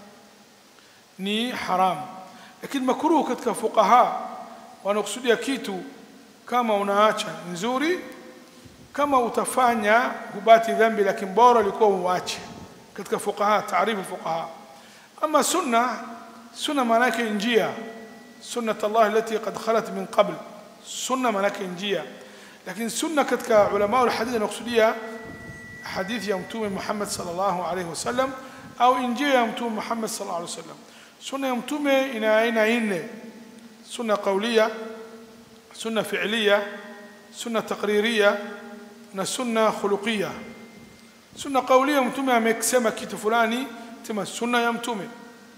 ni haram lakini makruhu katika fuqaha wanakusudia kitu kama unaacha nzuri kama utafanya hubati dhambi lakini bora ulikuwa uache katika fuqaha taarifu fuqaha ama sunna sunna maana yake njia sunnat Allah allati qad khalat min qabl sunna maana yake njia lakini sunna katika ulama wa hadith wanakusudia hadithi ya mtume Muhammad sallallahu alaihi wasallam au njia ya mtume Muhammad sallallahu alaihi wasallam sunna ya mtume ina aina nne sunna qawliya sunna fi'liya sunna taqririya na sunna khuluqiya sunna qawliya mtume amesema kitu fulani sema sunna ya mtume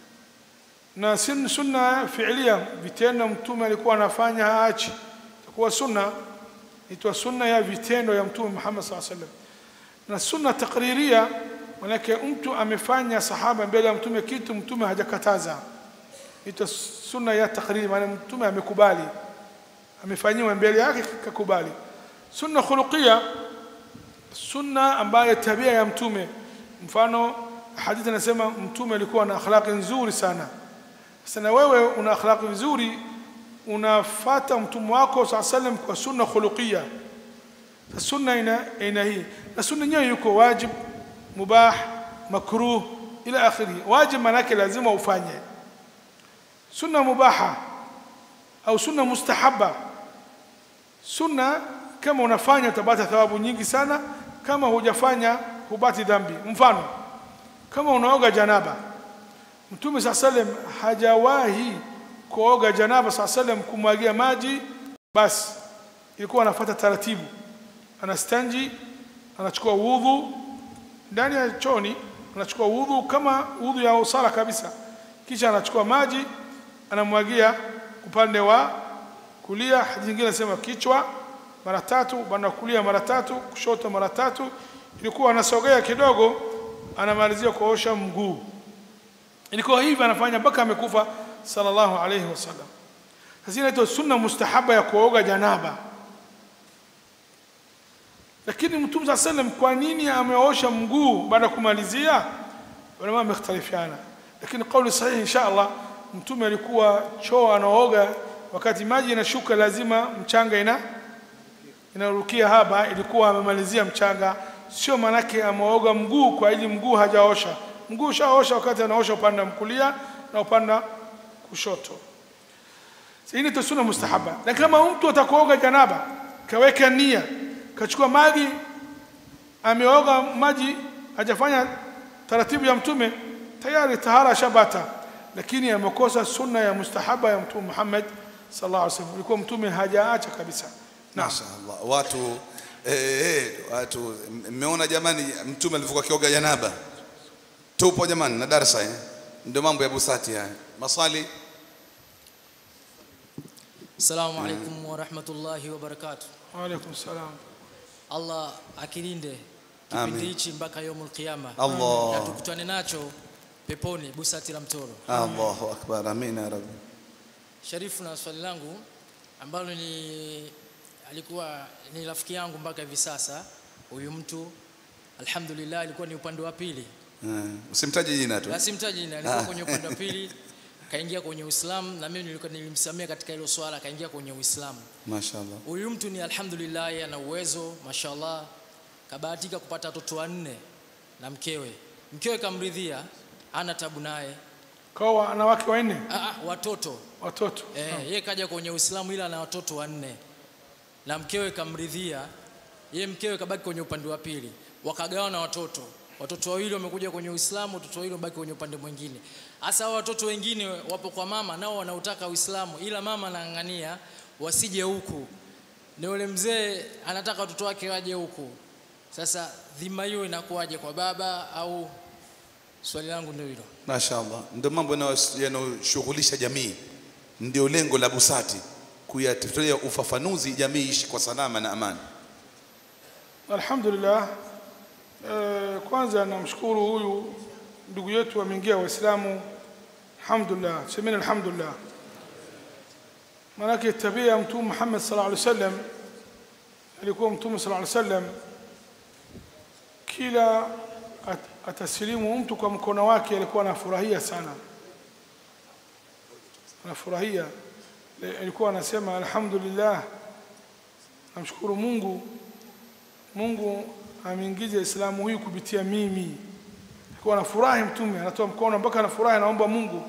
na sin- sunna fi'liya vitendo mtume alikuwa anafanya haachi itakuwa sunna itwa sunna ya vitendo ya mtume Muhammad sallallahu alaihi wasallam na sunna taqririya manake mtu amefanya sahaba mbele ya mtume kitu mtume hajakataza itwa sunna ya taqriri maana mtume amekubali amefanyiwa mbele yake kakubali sunna khuluqia sunna ambayo tabia ya mtume mfano hadithi anasema mtume alikuwa na akhlaqi nzuri sana sasa na wewe una akhlaqi nzuri unafata mtume wako saa sallam kwa sunna khuluqia Sasa sunna ina aina hii na sunna yenyewe yuko wajib mubah makruh ila akhirih wajib maana yake lazima ufanye sunna mubaha au sunna mustahabba sunna kama unafanya utapata thawabu nyingi sana kama hujafanya hubati dhambi mfano kama unaoga janaba mtume saa sallam hajawahi kuoga janaba saa sallam kumwagia maji basi ilikuwa anafuata taratibu anastanji anachukua wudhu ndani ya choni anachukua wudhu kama wudhu ya usala kabisa kisha anachukua maji anamwagia upande wa kulia hadithi nyingine nasema kichwa mara tatu upande wa kulia mara tatu kushoto mara tatu ilikuwa anasogea kidogo anamalizia kuosha mguu ilikuwa hivi anafanya mpaka amekufa sallallahu alayhi wasallam sasa inaitwa sunna mustahaba ya kuoga janaba lakini mtume saa sallam kwa nini ameosha mguu baada ya kumalizia ulama wamekhtalifiana lakini kauli sahihi insha allah mtume alikuwa choo anaoga wakati maji inashuka lazima mchanga ina inarukia hapa ilikuwa amemalizia mchanga sio manake ameoga mguu kwa ili mguu hajaosha mguu ushaosha wakati anaosha upande wa kulia na upande wa kushoto hii ni sunna mustahaba na kama mtu atakuoga janaba kaweka nia kachukua maji ameoga maji hajafanya taratibu ya mtume tayari tahara shabata lakini amekosa sunna ya mustahaba ya mtume Muhammad sallallahu alaihi wasallam ilikuwa mtume hajaacha kabisa naam Mashaallah. Watu eh, eh, watu mmeona jamani mtume alivyokuwa kioga janaba. Tupo jamani na darasa eh. Ndio mambo ya busati haya. Maswali Assalamu alaikum wa rahmatullahi wa barakatuh. wa alaikum salam Allah akilinde Amin. kipindi hichi mpaka yaumul qiyama. Allah. Na tukutane nacho peponi busati la mtoro. Allahu akbar. Amin ya rabbi. Sharifu, na swali langu ambalo ni alikuwa ni rafiki yangu mpaka hivi sasa. Huyu mtu alhamdulillah alikuwa ni upande wa pili. Eh, Usimtaje jina tu. Na simtaji jina, alikuwa kwenye upande wa pili kaingia kwenye Uislamu na mimi nilikuwa nilimsamia katika hilo swala kaingia kwenye Uislamu. Mashaallah. Huyu mtu ni alhamdulillah, ana uwezo mashallah, kabahatika kupata watoto wanne na mkewe. Mkewe kamridhia, hana tabu naye. kwa wanawake wanne Ah, ah, watoto watoto eh, yeye kaja kwenye Uislamu ila ana watoto wanne na mkewe kamridhia. Yeye mkewe kabaki kwenye upande wa pili, wakagawana watoto. Watoto wawili wamekuja kwenye Uislamu, watoto wawili wabaki kwenye upande mwingine. Hasa hao watoto wengine wapo kwa mama, nao wanautaka Uislamu, ila mama anang'ang'ania wasije huku. Ni yule mzee anataka watoto wake waje huku. Sasa dhima hiyo inakuwaje kwa baba au? Swali langu ndio hilo. Mashaallah. Ndio mambo yanayo- yanayoshughulisha jamii. Ndio lengo la busati kuyatolea ufafanuzi jamii ishi kwa salama na amani. Alhamdulillah. Eh, kwanza namshukuru huyu ndugu yetu ameingia Waislamu. Alhamdulillah, semeni alhamdulillah. Maanake tabia ya Mtume Muhammad sallallahu alaihi wasallam alikuwa Mtume sallallahu alaihi wasallam kila at- atasilimu mtu kwa mkono wake alikuwa anafurahia sana, anafurahia. Le- Alikuwa anasema alhamdulillah, namshukuru Mungu Mungu ameingiza Islamu huyu kupitia mimi. Alikuwa anafurahi mtume, anatoa mkono mpaka anafurahi, anaomba Mungu.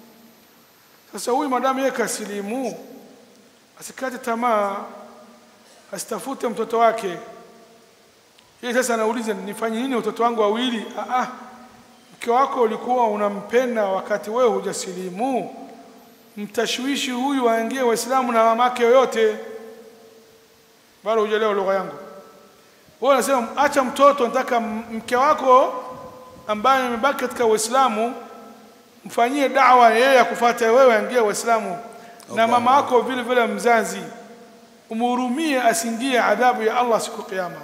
Sasa huyu madamu yeye kasilimu, asikate tamaa, asitafute mtoto wake. Yeye sasa anauliza nifanye nini watoto wangu wawili? Ah, ah, mke wako ulikuwa unampenda wakati wewe hujasilimu, mtashwishi huyu aingie Waislamu na mamake yoyote. Bado hujaelewa lugha yangu. Wewe unasema acha mtoto, nataka m- mke wako ambaye amebaki katika Uislamu mfanyie dawa yeye akufuate wewe, aingie Uislamu na mama yako vile vile mzazi, umhurumie asiingie adhabu ya Allah siku ya Kiyama.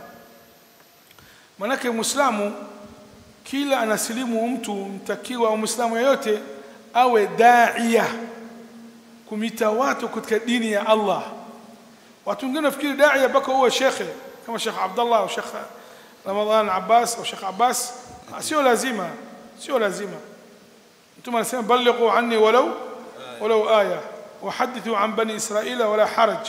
Manake Muislamu kila anasilimu mtu mtakiwa, Muislamu yeyote awe daia kumita watu katika dini ya Allah. Watu wengine nafikiri daia mpaka uwe shekhe kama Sheikh Abdullah au Sheikh Ramadhan Abbas au Sheikh Abbas, Ah, sio lazima, sio lazima. Mtume anasema balighu anni walau walau aya wahadithu an bani Israila wala haraj.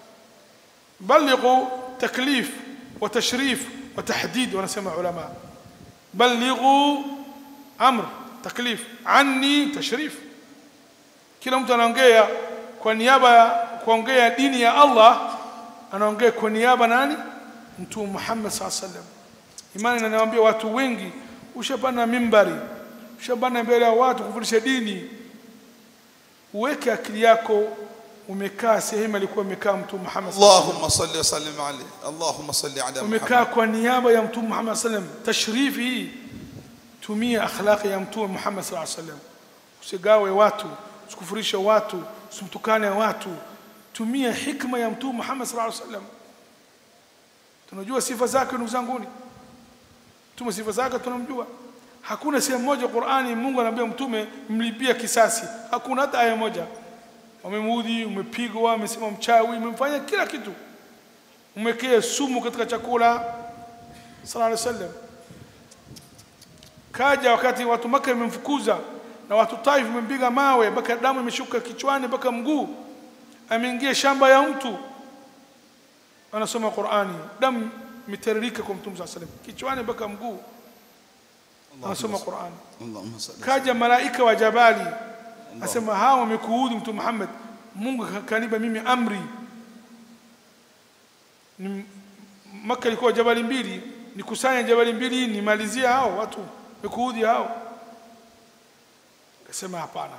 بلغوا تكليف وتشريف وتحديد ونسمع علماء بلغوا امر تكليف عني تشريف kila mtu anaongea kwa niaba ya kuongea dini ya Allah anaongea kwa niaba nani mtume Muhammad SAW sallam imani inaniambia watu wengi ushapanda mimbari ushapanda mbele ya watu kufundisha dini uweke akili yako umekaa sehemu alikuwa amekaa mtume Muhammad SAW. Allahumma salli wa sallim alayhi. Allahumma salli ala umekaa Muhammad. kwa niaba ya mtume Muhammad sallam tashrifi hii tumia akhlaqi ya mtume Muhammad sallallahu alaihi wasallam usigawe watu usikufurishe watu usimtukane watu tumia hikma ya mtume Muhammad sallallahu alaihi wasallam tunajua sifa zake ndugu zanguni mtume sifa zake tunamjua hakuna sehemu moja Qur'ani Mungu anaambia mtume mlipia kisasi hakuna hata aya moja wamemuudhi umepigwa umesema mchawi umemfanya kila kitu umekea sumu katika chakula sallallahu alaihi wasallam kaja wakati watu maka imemfukuza na watu Taif wamempiga mawe mpaka damu imeshuka kichwani mpaka mguu ameingia shamba ya mtu anasoma Qur'ani damu imetiririka kwa mtume sallallahu alaihi wasallam kichwani mpaka mguu anasoma Qur'ani Allahumma salli kaja malaika wa jabali asema hawa wamekuudhi mtume Muhammad Mungu kaniba mimi amri ni Maka ilikuwa jabali mbili nikusanya jabali mbili nimalizie hao watu wamekuudhi hao akasema hapana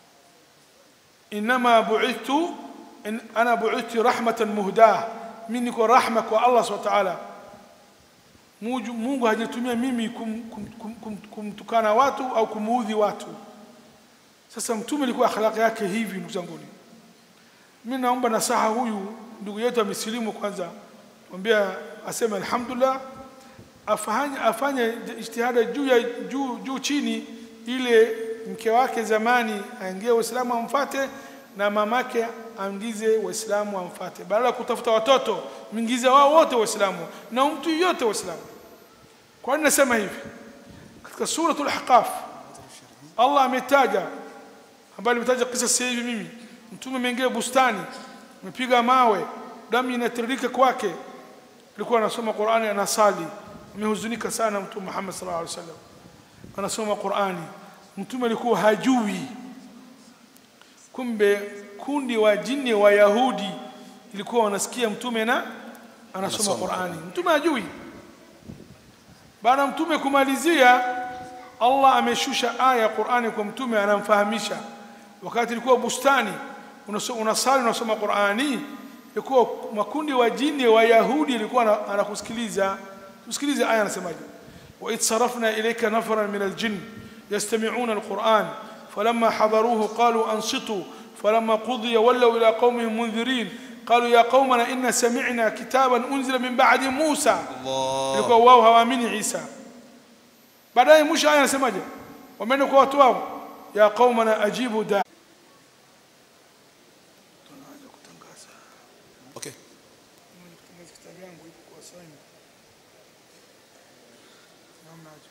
inama bu'ithtu in ana bu'ithtu rahmatan muhdah mimi niko rahma kwa Allah subhanahu wa ta'ala Mungu Mungu hajatumia mimi kum, kum, kum, kum, kumtukana watu au kumuudhi watu sasa mtume alikuwa akhlaq yake hivi ndugu zangu mimi naomba nasaha huyu ndugu yetu amesilimu kwanza mwambia aseme alhamdulillah afanye afanye ijtihada juu ya juu juu chini ile mke wake zamani aingie Uislamu amfate na mamake aingize Waislamu amfate badala ya kutafuta watoto mingize wao wote Waislamu na mtu yote Waislamu kwa nini nasema hivi katika suratul ahqaf Allah ametaja ambaye nimetaja kisa sasa hivi mimi mtume ameingia bustani amepiga mawe damu inatiririka kwake alikuwa anasoma Qur'ani anasali amehuzunika sana mtume Muhammad sallallahu alaihi wasallam anasoma Qur'ani mtume alikuwa hajui kumbe kundi wa jini wa Yahudi ilikuwa wanasikia mtume na anasoma Anasoma Qur'ani mtume hajui baada ya mtume kumalizia Allah ameshusha aya ya Qur'ani kwa mtume anamfahamisha wakati ilikuwa bustani unaso- unasali unasoma Qur'ani ilikuwa makundi wa jini wa Yahudi ilikuwa ana- anakusikiliza usikilize aya anasemaje wa id sarafna ilayka nafaran min aljin yastami'una alquran falamma hadaruhu qalu ansitu falamma qudiya wallaw ila qaumihim munzirin قالوا يا قومنا إن سمعنا كتابا أنزل من بعد موسى ilikuwa wao hawaamini Isa baadaye mwisho aya anasemaje wameenda kwa watu wao ya qaumana ajibu da tunaanza kutangaza Okay. kutangaza kitabu yangu iko kwa sign namna aje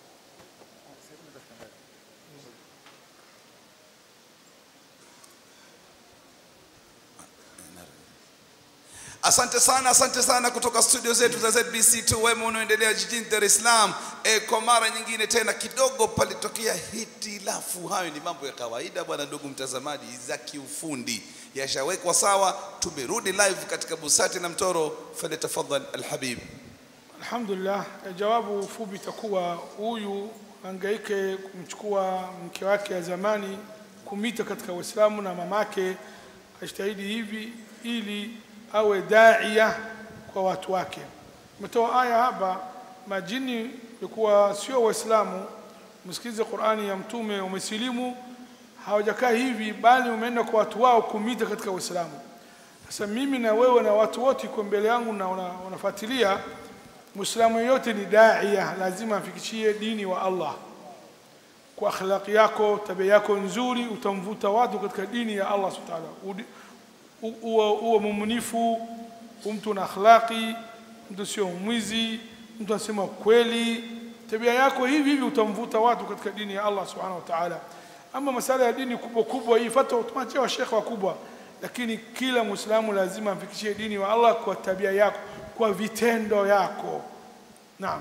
Asante sana, asante sana kutoka studio zetu za ZBC2 wema unaoendelea jijini Dar es Salaam. E, kwa mara nyingine tena kidogo palitokea hitilafu. Hayo ni mambo ya kawaida bwana, ndugu mtazamaji, za kiufundi yashawekwa sawa. Tumerudi live katika Busati na Mtoro. Falyatafadhal alhabib. Alhamdulillah, eh, jawabu fupi itakuwa huyu angaike kumchukua mke wake ya zamani kumita katika Uislamu na mamake ajitahidi hivi ili awe daia kwa watu wake. Umetoa aya hapa, majini ilikuwa sio Waislamu, msikilize Qur'ani ya Mtume, umesilimu hawajakaa hivi, bali umeenda kwa watu wao kumita katika Uislamu. Sasa mimi na wewe na watu wote iko mbele yangu na wana- wanafuatilia Muislamu yeyote ni daia, lazima afikishie dini wa Allah kwa akhlaqi yako, tabia yako nzuri, utamvuta watu katika dini ya Allah subhanahu wa ta'ala. Udi- u- Uwe uwe mumnifu, mtu na akhlaqi, mtu sio mwizi, mtu anasema kweli. Tabia yako hivi hivi utamvuta watu katika dini ya Allah subhanahu wa ta'ala. Ama masala ya dini kubwa kubwa hii fatwa tumachia washekhe wakubwa, lakini kila Muislamu lazima amfikishie dini wa Allah kwa tabia yako, kwa vitendo yako. Naam.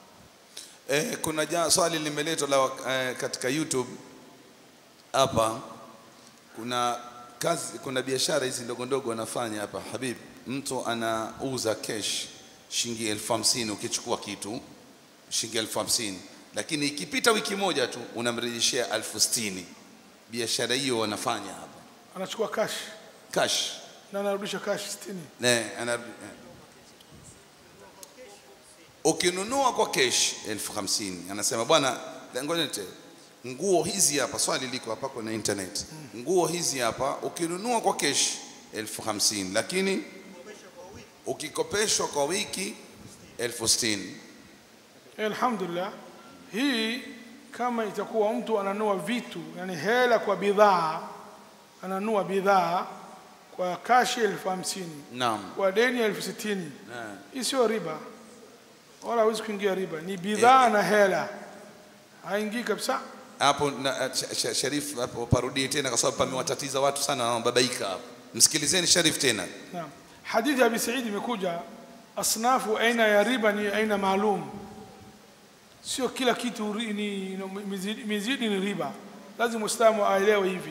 Eh, kuna ja, swali limeletwa la eh, katika YouTube hapa. Kuna kazi, kuna biashara hizi ndogo ndogo wanafanya hapa Habib. Mtu anauza cash shilingi elfu hamsini ukichukua kitu shilingi elfu hamsini lakini ikipita wiki moja tu unamrejeshea elfu sitini Biashara hiyo wanafanya hapa Anachukua cash cash. na anarudisha cash 60. Ne, ana, eh. Ukinunua kwa cash elfu hamsini anasema bwana, ngoja nite nguo hizi hapa swali liko hapa kwenye internet nguo hizi hapa ukinunua kwa kesh elfu hamsini lakini ukikopeshwa kwa wiki elfu sitini alhamdulillah hii kama itakuwa mtu ananua vitu yani hela kwa bidhaa ananua bidhaa kwa kashi elfu hamsini naam kwa deni elfu sitini Eh. hii sio riba wala hawezi kuingia riba ni bidhaa na hela haingii kabisa hapo na- Sh- Sh- Sharif hapo parudie tena kwa sababu pamewatatiza watu sana wanababaika hapo msikilizeni Sharif tena naam hadithi ya abi saidi imekuja asnafu aina ya riba ni aina maalum sio kila kitu ri- ni ni- mizidi, mizidi ni riba lazima muislamu aelewe hivi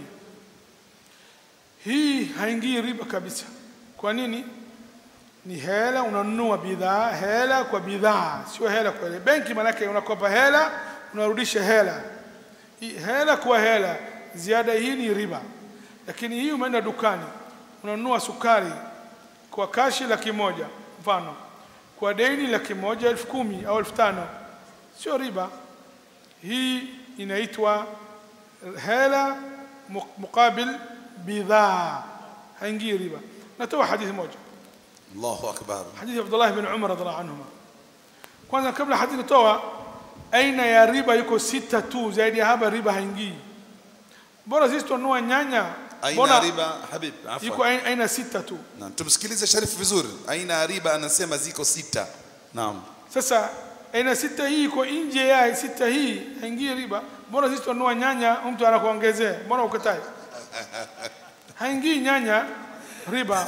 hii haingii riba kabisa kwa nini ni hela unanunua bidhaa hela kwa bidhaa sio hela kwa hela benki manake unakopa hela unarudisha hela Hii hela kwa hela ziada hii ni riba lakini hii umeenda dukani unanunua sukari kwa kashi laki moja mfano kwa deni laki moja elfu kumi au elfu tano sio riba hii inaitwa hela mu- muqabil bidhaa haingii riba natoa hadithi moja Allahu akbar حديث عبد الله بن عمر رضي الله عنهما kwanza kabla hadithi kutoa aina ya riba yuko sita tu zaidi ya hapa riba haingii bora sisi tununua nyanya aina bora ya riba habib yuko afwan aina, aina sita tu naam tumsikilize Sharif vizuri aina ya riba anasema ziko sita naam sasa aina sita hii iko nje ya sita hii haingii riba bora sisi tununua nyanya mtu anakuongezea mbona ukatai haingii nyanya riba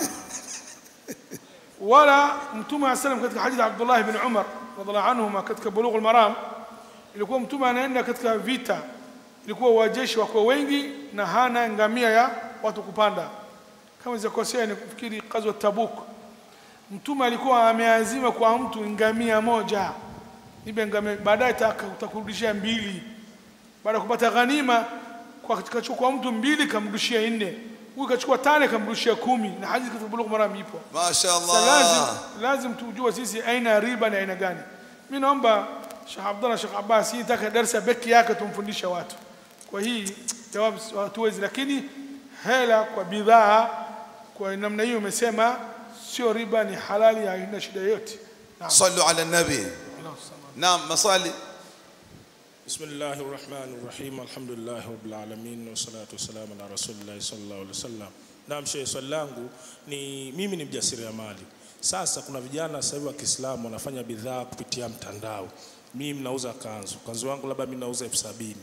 wala mtume wa sallam katika hadithi ya Abdullah ibn Umar radhiallahu anhuma katika Bulughul Maram ilikuwa mtume anaenda katika vita ilikuwa wajeshi wako wengi na hana ngamia ya watu kupanda kama zikosea ni kufikiri kazi wa Tabuk mtume alikuwa ameazima kwa mtu ngamia moja nibe ngamia baadaye taka- utakurudishia mbili baada ya kupata ghanima kwa kachukua mtu mbili kamrudishia nne huyu kachukua tano kamrudishia kumi na hadithi katika Bulughul Maram ipo Masha sasa lazim Allah lazim tujue sisi aina ya riba ni aina gani mimi naomba Sheikh Abdullah Sheikh Abbas hii taka darasa beki yake tumfundishe watu kwa hii jawabu si- hatuwezi lakini hela kwa bidhaa kwa namna hiyo umesema sio riba ni halali haina shida yote naam sallu ala nabi Allahu samad. naam maswali بسم الله الرحمن الرحيم الحمد لله رب العالمين والصلاة والسلام على رسول الله صلى الله عليه وسلم Naam, shehe, swali langu ni mimi ni mjasiriamali. Sasa kuna vijana sasa hivi wa Kiislamu wanafanya bidhaa kupitia mtandao. Mimi mnauza kanzu, kanzu wangu labda mimi nauza elfu sabini.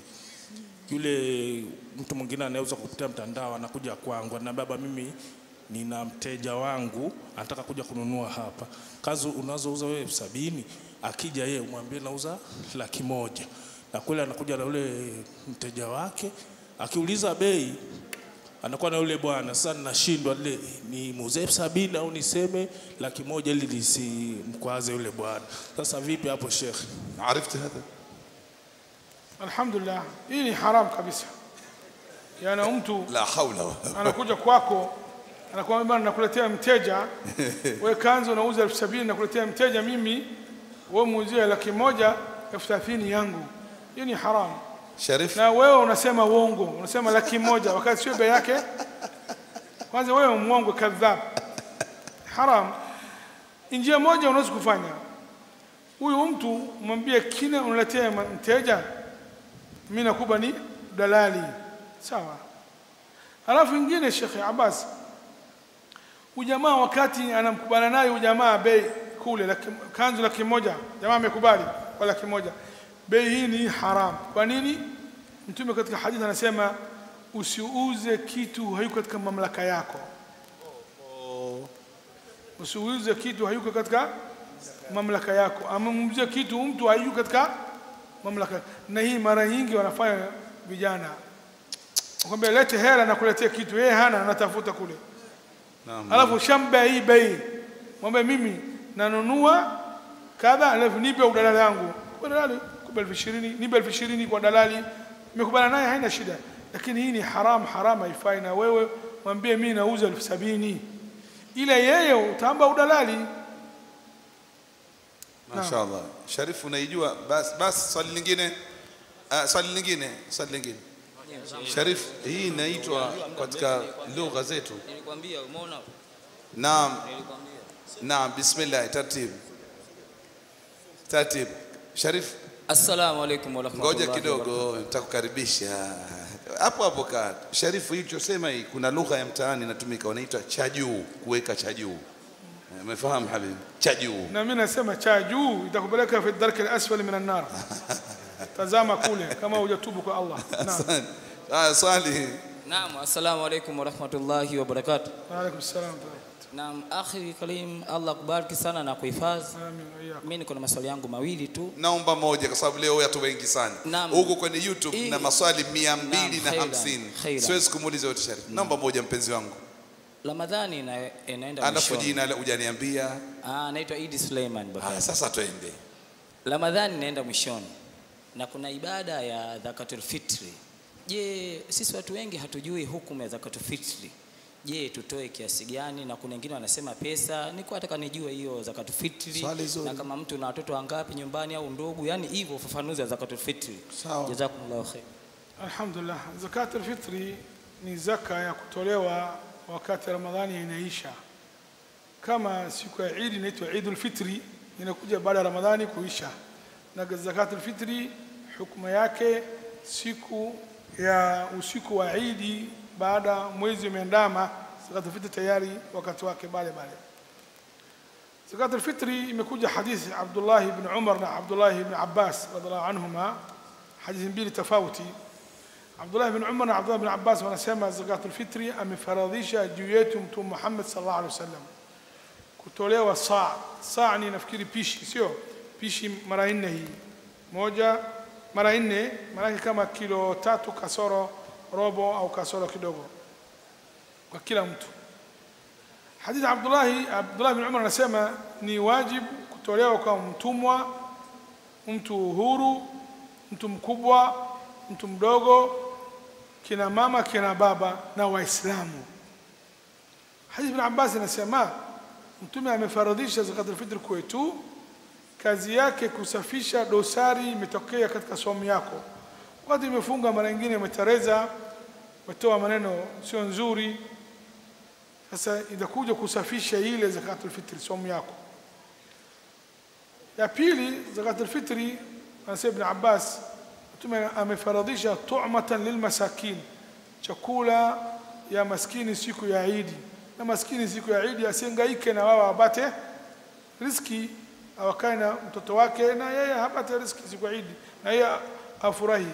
Yule mtu mwingine anauza kupitia mtandao, anakuja kwangu, ananiambia baba, mimi nina mteja wangu anataka kuja kununua hapa. Kanzu unazouza wewe elfu sabini, akija yeye umwambie nauza laki moja, na kweli anakuja na yule mteja wake, akiuliza bei anakuwa na yule bwana. Sasa ninashindwa ile ni muuze elfu sabini au niseme laki moja ili lisimkwaze yule bwana. Sasa vipi hapo Sheikh? عرفت هذا alhamdulillah hii ni haram kabisa yana mtu لا حول ولا anakuja kwako anakuambia bwana nakuletea mteja wewe kanzu unauza elfu sabini nakuletea mteja mimi wewe muuzie laki moja elfu thelathini yangu hiyo ni haramu شريف na wewe unasema uongo unasema laki moja wakati sio bei yake kwanza wewe mwongo kadhab haram njia moja unaweza kufanya huyu mtu mwambie kile unaletea ma- mteja mimi nakupa ni dalali sawa halafu ingine Sheikh Abbas ujamaa wakati anamkubana naye ujamaa bei kule laki, kanzu laki moja jamaa amekubali kwa laki moja bei hii ni haram kwa nini mtume katika hadithi anasema usiuze kitu hayuko katika mamlaka yako usiuze kitu hayuko katika mamlaka yako amemzie kitu mtu hayuko katika mamlaka na hii mara nyingi wanafanya vijana kwambia lete hela na kuletea kitu yeye hana anatafuta kule نعم alafu shamba hii bei mwambie mimi nanunua kadha alafu nipe udalali yangu kwa dalali kupa elfu ishirini nipe elfu ishirini kwa dalali nimekubana naye haina shida lakini hii ni haram haram haifai na wewe mwambie mimi nauza elfu sabini ile yeye utaamba udalali ما شاء الله شريف unaijua basi basi swali lingine Ah, swali lingine, swali lingine. Sharif, hii inaitwa katika lugha zetu. Nilikwambia umeona? Naam, Nilikwambia. naam, bismillah, tartib. Tartib. Sharif, Assalamu alaikum warahmatullahi ngoja kidogo, nitakukaribisha. Hapo hapo kaa. Sharifu, hichosema hii kuna lugha ya mtaani inatumika, wanaitwa cha juu, kuweka cha juu. Eh, Umefahamu habibi? Cha juu. na mimi nasema cha juu itakupeleka fi darki al-asfali min an-nar tazama kule kama hujatubu kwa Allah naam Haya, swali. Naam, assalamu alaikum warahmatullahi wabarakatuh. wa alaykum salam Naam, akhi Karim, Allah kubariki sana na kuhifadhi. amin wa iyyakum Mimi niko na maswali yangu mawili tu. Naomba moja kwa sababu leo watu wengi sana. Naam. Huko kwenye YouTube Hii- na maswali mia mbili Naam, na khairan, hamsini. khairan. Siwezi kumuuliza yote Sharif. Naomba moja mpenzi wangu. Ramadhani ina, inaenda Alafu mwishoni. jina la hujaniambia. Ah, naitwa Idi Suleiman baba. Haya, sasa twende. Ramadhani inaenda mwishoni na kuna ibada ya zakatul fitri. Je, sisi watu wengi hatujui hukumu ya zakatul fitri. Je, tutoe kiasi gani? Na kuna wengine wanasema pesa. Niko nataka nijue hiyo zakatul fitri, Swali zuri. na kama mtu na watoto wangapi nyumbani au ndugu, yani hivyo ufafanuzi wa zakatul fitri. Sawa. Jazakumullahu khair. alhamdulillah zakat al-fitri ni zaka ya kutolewa wakati ramadhani inaisha kama siku ya Eid inaitwa Eid al-Fitri inakuja baada ya Ramadhani kuisha na zakat al-fitri hukumu yake siku ya usiku wa Eid baada mwezi umeandama zakat al-fitri tayari wakati wake bale bale zakat al-fitri imekuja hadithi Abdullah ibn Umar na Abdullah ibn Abbas radhiallahu anhuma hadithi mbili tofauti Abdullah ibn Umar na Abdullah ibn Abbas wanasema zakat al-fitri amefaradhisha juu yetu mtume Muhammad sallallahu alaihi wasallam kutolewa saa saa ni nafikiri pishi sio pishi mara nne hii moja mara nne maanake kama kilo tatu kasoro robo au kasoro kidogo kwa kila mtu hadithi Abdullahi Abdullah bin Umar anasema ni wajibu kutolewa kwa mtumwa mtu huru mtu mkubwa mtu mdogo kina mama kina baba na waislamu hadithi ibn Abbas anasema mtume amefaradhisha zakatul fitr kwetu kazi yake kusafisha dosari imetokea katika somo yako wakati imefunga mara nyingine umetereza umetoa maneno sio nzuri sasa itakuja kusafisha ile zakatul fitri somo yako ya pili zakatul fitri anasema ibn Abbas mtume amefaradhisha tu'matan lilmasakin chakula ya maskini siku ya Idi na maskini siku ya Idi asihangaike na wao wapate riski awakae na mtoto wake na yeye hapate riski siku ya Idi na yeye afurahi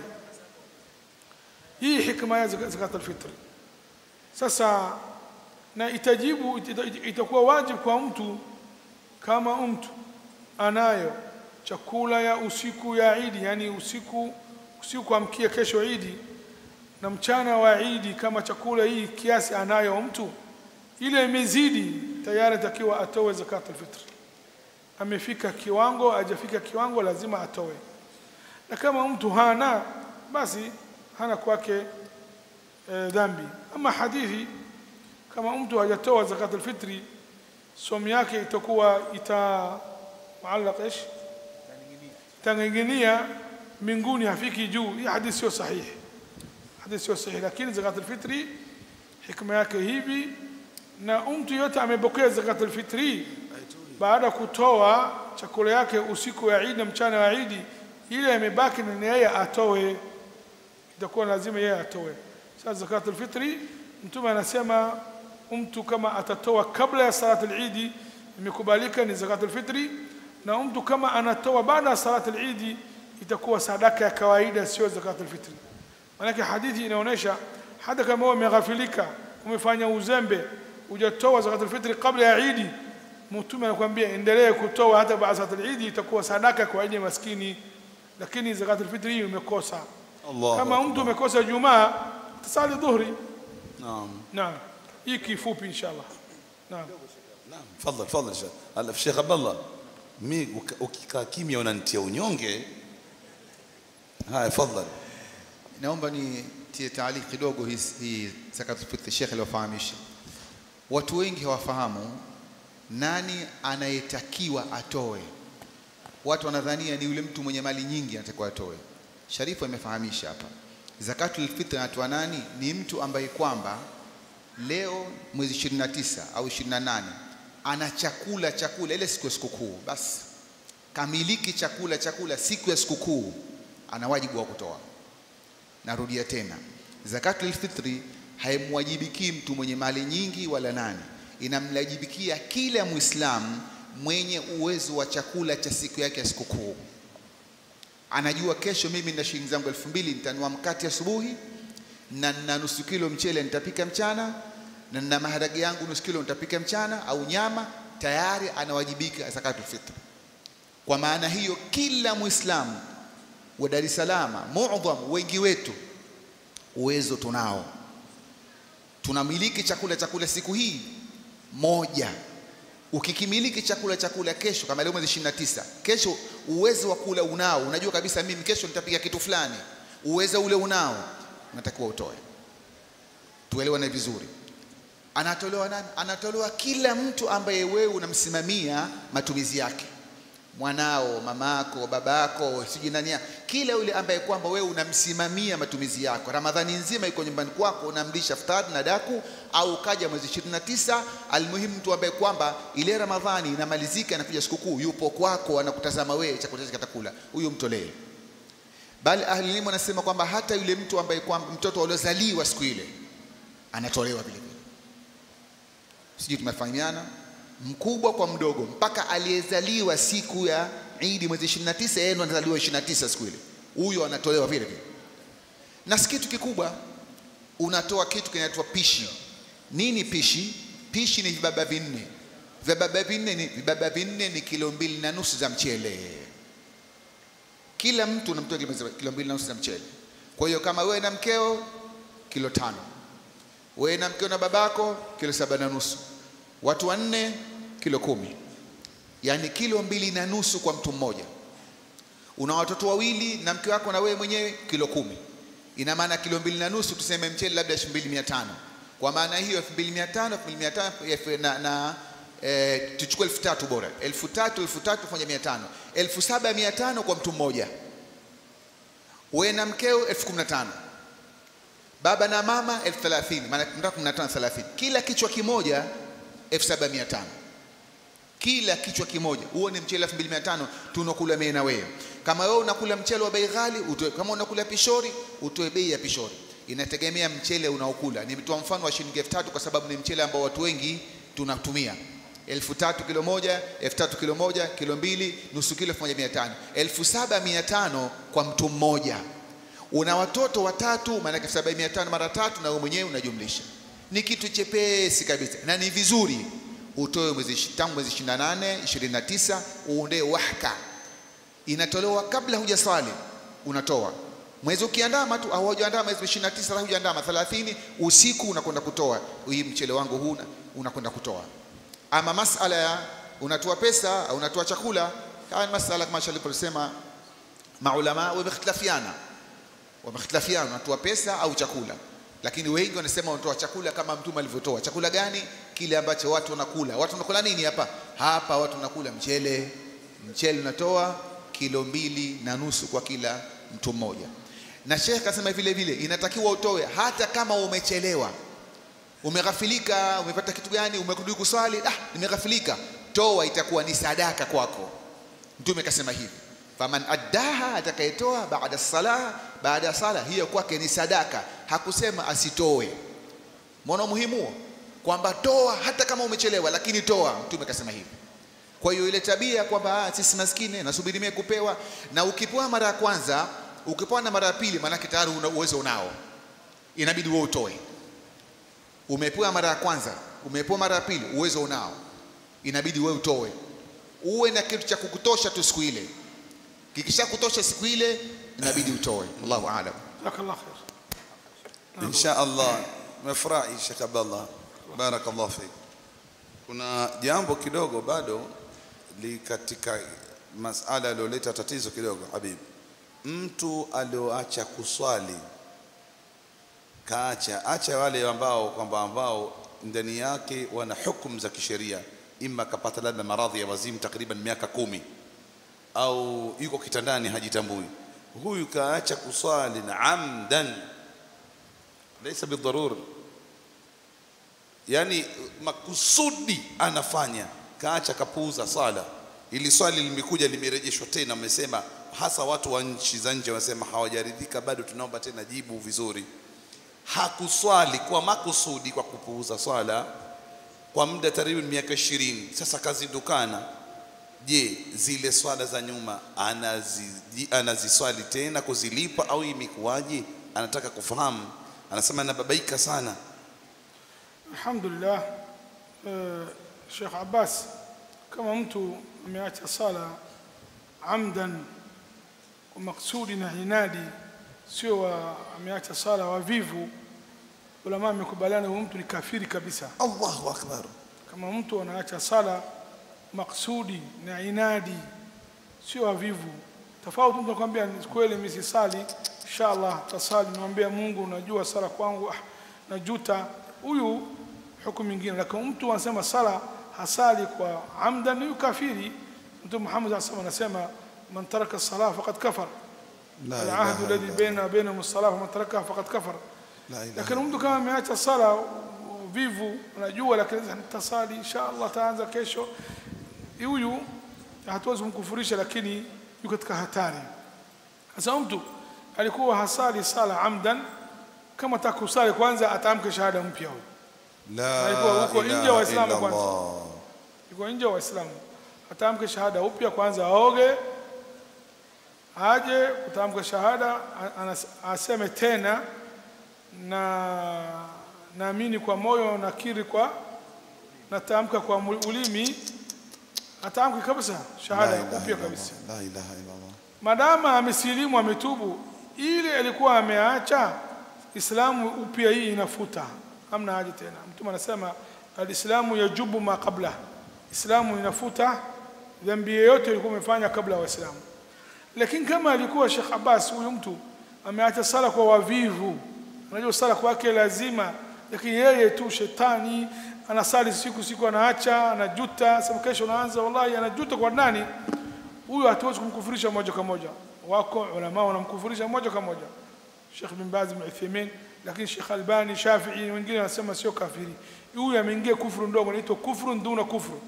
hii hikma ya zakat al-fitr sasa na itajibu ita- itakuwa wajibu kwa mtu kama mtu anayo chakula ya usiku ya Idi yani usiku usiku kuamkia kesho Idi na mchana wa Idi kama chakula hii kiasi anayo mtu ile imezidi tayari takiwa atoe zakat al-fitr amefika kiwango hajafika kiwango lazima atoe na kama mtu hana basi hana kwake e, dhambi ama hadithi kama mtu hajatoa zakat al-fitri somu yake itakuwa ita muallaq ايش tanginginia mbinguni hafiki juu hii hadithi sio sahihi hadithi sio sahihi lakini zakat al-fitri hikma yake hivi na mtu yote amepokea zakat al-fitri baada ya kutoa chakula yake usiku wa Eid na mchana wa Eid ile imebaki ni yeye atoe itakuwa lazima yeye atoe sasa zakat al-fitri mtume anasema mtu kama atatoa kabla ya salat al-Eid imekubalika ni zakat al-fitri na mtu kama anatoa baada ya salat al-Eid itakuwa sadaka ya kawaida sio zakat al-fitri maana hadithi inaonyesha hata kama wewe umeghafilika umefanya uzembe hujatoa zakat al-fitri kabla ya Eid mtume anakuambia endelee kutoa hata baada ya salat al-Eid itakuwa sadaka kwa ajili ya maskini lakini zakat al-fitri hii umekosa Allah. kama mtu umekosa jumaa tasali dhuhri Naam. naam hii kifupi inshallah naam Naam. Fadhal, fadhal Sheikh. Ala Sheikh Abdullah. Mi uka- ukikaa kimya unanitia unyonge. Haya, fadhal. naomba nitie taaliki kidogo hii hii zakatul fitr Sheikh aliyofahamisha. Watu wengi hawafahamu nani anayetakiwa atoe. Watu wanadhania ni yule mtu mwenye mali nyingi anatakiwa atoe. Sharifu amefahamisha hapa, zakatul fitr anatoa nani? Ni mtu ambaye kwamba leo mwezi 29 au 28 ana chakula chakula ile siku ya sikukuu, basi kamiliki chakula chakula siku ya sikukuu, ana wajibu wa kutoa. Narudia tena, zakatul fitri haimwajibiki mtu mwenye mali nyingi wala nani, inamwajibikia kila Muislamu mwenye uwezo wa chakula cha siku yake ya sikukuu. Anajua kesho mimi nina shilingi zangu elfu mbili nitanunua mkate asubuhi na nina nusu kilo mchele nitapika mchana na nina maharage yangu nusu kilo nitapika mchana au nyama, tayari anawajibika zakatul fitr. Kwa maana hiyo kila Muislamu wa Dar es Salaam, muadham wengi wetu uwezo tunao, tunamiliki chakula chakula siku hii moja. Ukikimiliki chakula chakula kesho, kama leo mwezi 29, kesho uwezo wa kula unao, unajua kabisa mimi kesho nitapika kitu fulani, uwezo ule unao, unatakiwa utoe. Tuelewane vizuri. Anatolewa nani? Anatolewa kila mtu ambaye wewe unamsimamia matumizi yake mwanao, mamako, babako, sijui nani, kila yule ambaye kwamba wewe unamsimamia matumizi yako. Ramadhani nzima iko nyumbani kwako, unamlisha futari na daku, au ukaja mwezi 29, almuhimu mtu ambaye kwamba ile Ramadhani inamalizika, inakuja sikukuu, yupo kwako, anakutazama wewe, chakula chake katakula, huyu mtolee. Bali ahli elimu anasema kwamba hata yule mtu ambaye kwamba mtoto aliozaliwa siku ile anatolewa vile vile. Sijui tumefahamiana? mkubwa kwa mdogo mpaka aliyezaliwa siku ya Idi mwezi 29, yeye ndo anazaliwa 29 siku ile, huyo anatolewa vile vile. Na si kitu kikubwa, unatoa kitu kinaitwa pishi. Nini pishi? Pishi ni vibaba vinne. Vibaba vinne ni vibaba vinne ni kilo mbili na nusu za mchele. Kila mtu unamtoa kilo mbili na nusu za mchele. Kwa hiyo kama wewe na mkeo kilo tano, wewe na mkeo na babako kilo saba na nusu watu wanne kilo kumi, yaani kilo mbili na nusu kwa mtu mmoja. Una watoto wawili na mke wako na wewe mwenyewe kilo kumi, ina maana kilo mbili na nusu, tuseme mchele labda elfu mbili mia tano. Kwa maana hiyo elfu mbili mia tano elfu mbili mia tano na, na e, tuchukue elfu tatu bora, elfu tatu elfu tatu fanya mia tano, elfu saba mia tano kwa mtu mmoja. Wewe na mkeo elfu kumi na tano baba na mama elfu thelathini maana kumi na tano thelathini, kila kichwa kimoja 7500 kila kichwa kimoja. Huo ni mchele 2500 tunakula mimi na wewe. Kama wewe unakula mchele wa bei ghali utoe, kama unakula pishori utoe bei ya pishori, inategemea mchele unaokula. Nimetoa mfano wa shilingi 3000 kwa sababu ni mchele ambao watu wengi tunatumia. elfu tatu kilo moja, elfu tatu kilo moja, kilo mbili, nusu kilo elfu moja mia tano, elfu saba mia tano kwa mtu mmoja. Una watoto watatu, maanake elfu saba mia tano mara tatu, na wewe mwenyewe unajumlisha ni kitu chepesi kabisa na ni vizuri utoe mwezi tangu mwezi 28 29 uondee wahka inatolewa kabla hujaswali unatoa mwezi ukiandama tu au hujaandama mwezi 29 au hujaandama 30 usiku unakwenda kutoa hii mchele wangu huu unakwenda kutoa ama masala ya unatoa pesa au unatoa chakula haya ni masala kama alivyosema maulama wamekhtalafiana wamekhtalafiana unatoa pesa au chakula lakini wengi wanasema wanatoa chakula kama mtume alivyotoa. Chakula gani? Kile ambacho watu wanakula. Watu wanakula nini hapa? Hapa watu wanakula mchele. Mchele unatoa kilo mbili na nusu kwa kila mtu mmoja. Na Sheikh akasema vile vile inatakiwa utoe hata kama umechelewa, umeghafilika, umepata kitu gani, umerudi kuswali, ah, nimeghafilika, toa, itakuwa ni sadaka kwako. Mtume akasema hivi faman addaha, atakayetoa baada salah, baada ya sala hiyo kwake ni sadaka. Hakusema asitoe. Mbona muhimu huo, kwamba toa hata kama umechelewa, lakini toa. Mtume akasema hivi. Kwa hiyo ile tabia kwamba sisi maskini nasubiri mimi kupewa, na ukipewa mara ya kwanza, ukipewa na mara ya pili, maanake tayari una uwezo unao, inabidi wewe utoe. Umepewa mara ya kwanza, umepewa mara ya pili, uwezo unao, inabidi wewe utoe, uwe na kitu cha kukutosha tu siku ile kikisha kutosha siku ile inabidi utoe. Allahu aalam. Jazakallah khair. Insha Allah, nimefurahi Sheikh Abdallah, barakallahu fik. Kuna jambo kidogo bado li katika masala aliyoleta tatizo kidogo, Habib. Mtu alioacha kuswali kaacha, acha wale ambao kwamba ambao ndani yake wana hukumu za kisheria, ima kapata labda maradhi ya wazimu takriban miaka kumi au yuko kitandani hajitambui. huyu kaacha kuswali na amdan laysa bidharur yani makusudi anafanya kaacha kapuuza sala ili swali limekuja limerejeshwa tena mmesema hasa watu wa nchi za nje wanasema hawajaridhika bado tunaomba tena jibu vizuri hakuswali kwa makusudi kwa kupuuza swala kwa muda takriban miaka ishirini sasa kazindukana je zile swala za nyuma anazi, anaziswali tena kuzilipa au imekuwaje anataka kufahamu anasema anababaika sana Alhamdulillah, uh, Sheikh Abbas, kama mtu ameacha sala amdan kwa maksudi na inadi, sio wa- ameacha sala wavivu, ulama amekubaliana huyo mtu ni kafiri kabisa. Allahu akbar Kama mtu anaacha sala maksudi na inadi, sio wavivu. Tofauti mtu anakuambia "Ni kweli mimi sisali, inshallah tasali, nimwambia Mungu, unajua sala kwangu ah, najuta. Huyu hukumu nyingine, lakini mtu anasema sala hasali kwa amdan, ni kafiri. Mtume Muhammad SAW anasema man taraka salah faqad kafar, La alahdu ilaha alladhi illa baina wa bainahum as-salah faman tarakaha faqad kafar. La ilaha Lakini mtu kama ameacha sala vivu, anajua lakini sasa nitasali inshallah, taanza kesho, huyu hatuwezi kumkufurisha, lakini yuko katika hatari. Sasa mtu alikuwa hasali sala amdan, kama atakusali kwanza atamke shahada mpya huyo, La alikuwa huko nje ilaha Waislamu illa kwanza. Allah. yuko nje wa Waislamu, atamke shahada upya kwanza, aoge, aje kutamka shahada, a- anas- aseme tena na naamini kwa moyo, nakiri kwa natamka kwa mu- ulimi, atamke kabisa La shahada ilaha upya illa kabisa. Allah. La ilaha illa Allah. Madama amesilimu ametubu, ile alikuwa ameacha Islamu upya, hii inafuta, hamna haja tena. Mtume anasema alislamu yajubu ma qabla, Islamu inafuta dhambi yoyote alikuwa amefanya kabla ya Waislamu. Lakini kama alikuwa Sheikh Abbas, huyu mtu ameacha sala kwa wavivu, anajua sala kwake lazima, lakini yeye tu shetani anasali siku siku, anaacha anajuta, sema kesho naanza, wallahi anajuta kwa nani? huyu hatuwezi kumkufurisha moja kwa moja. Wako ulama wanamkufurisha moja kwa moja, Sheikh bin Baz bin Uthaymeen, lakini Sheikh Albani, Shafi'i, wengine wanasema sio kafiri. Huyu ameingia kufuru ndogo, inaitwa kufuru duna kufuru.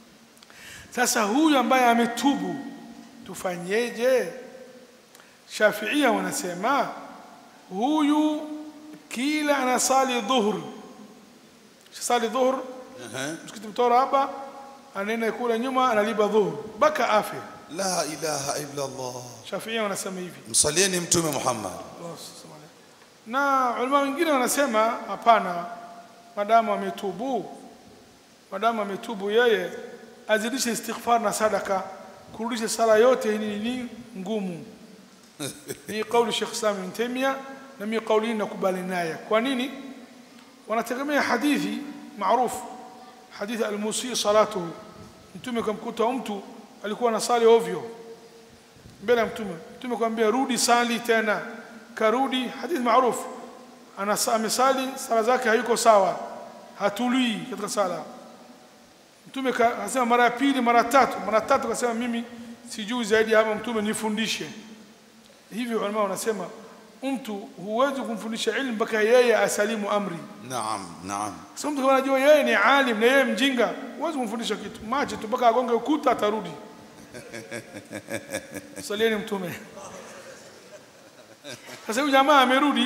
Sasa huyu ambaye ametubu tufanyeje? Shafiia wanasema huyu kila anasali dhuhur, sali dhuhur msikiti mtora hapa, anaenda kula nyuma, analipa dhuhur mpaka afe. La ilaha illa Allah. Shafiia wanasema hivi. Msalieni Mtume Muhammad. Allah subhanahu wa ta'ala. na ulama wengine wanasema hapana, madamu ametubu, madamu ametubu, yeye azidishe istighfar na sadaka, kurudisha sala yote ni, ni ngumu. Ni kauli Sheikh Islam Ibn Taymiyyah na mimi kauli hii nakubali naye. Kwa nini? Wanategemea hadithi maarufu, hadithi al-musi salatuhu. Mtume kamkuta mtu alikuwa anasali ovyo mbele ya mtume mtume kwambia rudi sali tena karudi hadithi maarufu ana amesali sala zake hayuko sawa hatulii katika sala mtume ka- akasema mara ya pili mara tatu mara tatu akasema mimi sijui zaidi ya hapa mtume nifundishe hivyo ulama wanasema mtu huwezi kumfundisha ilmu mpaka yeye asalimu amri Naam, naam. sasa mtu kama anajua yeye ni alim na yeye mjinga huwezi kumfundisha kitu mache tu mpaka agonge ukuta atarudi salieni mtume sasa huyu jamaa amerudi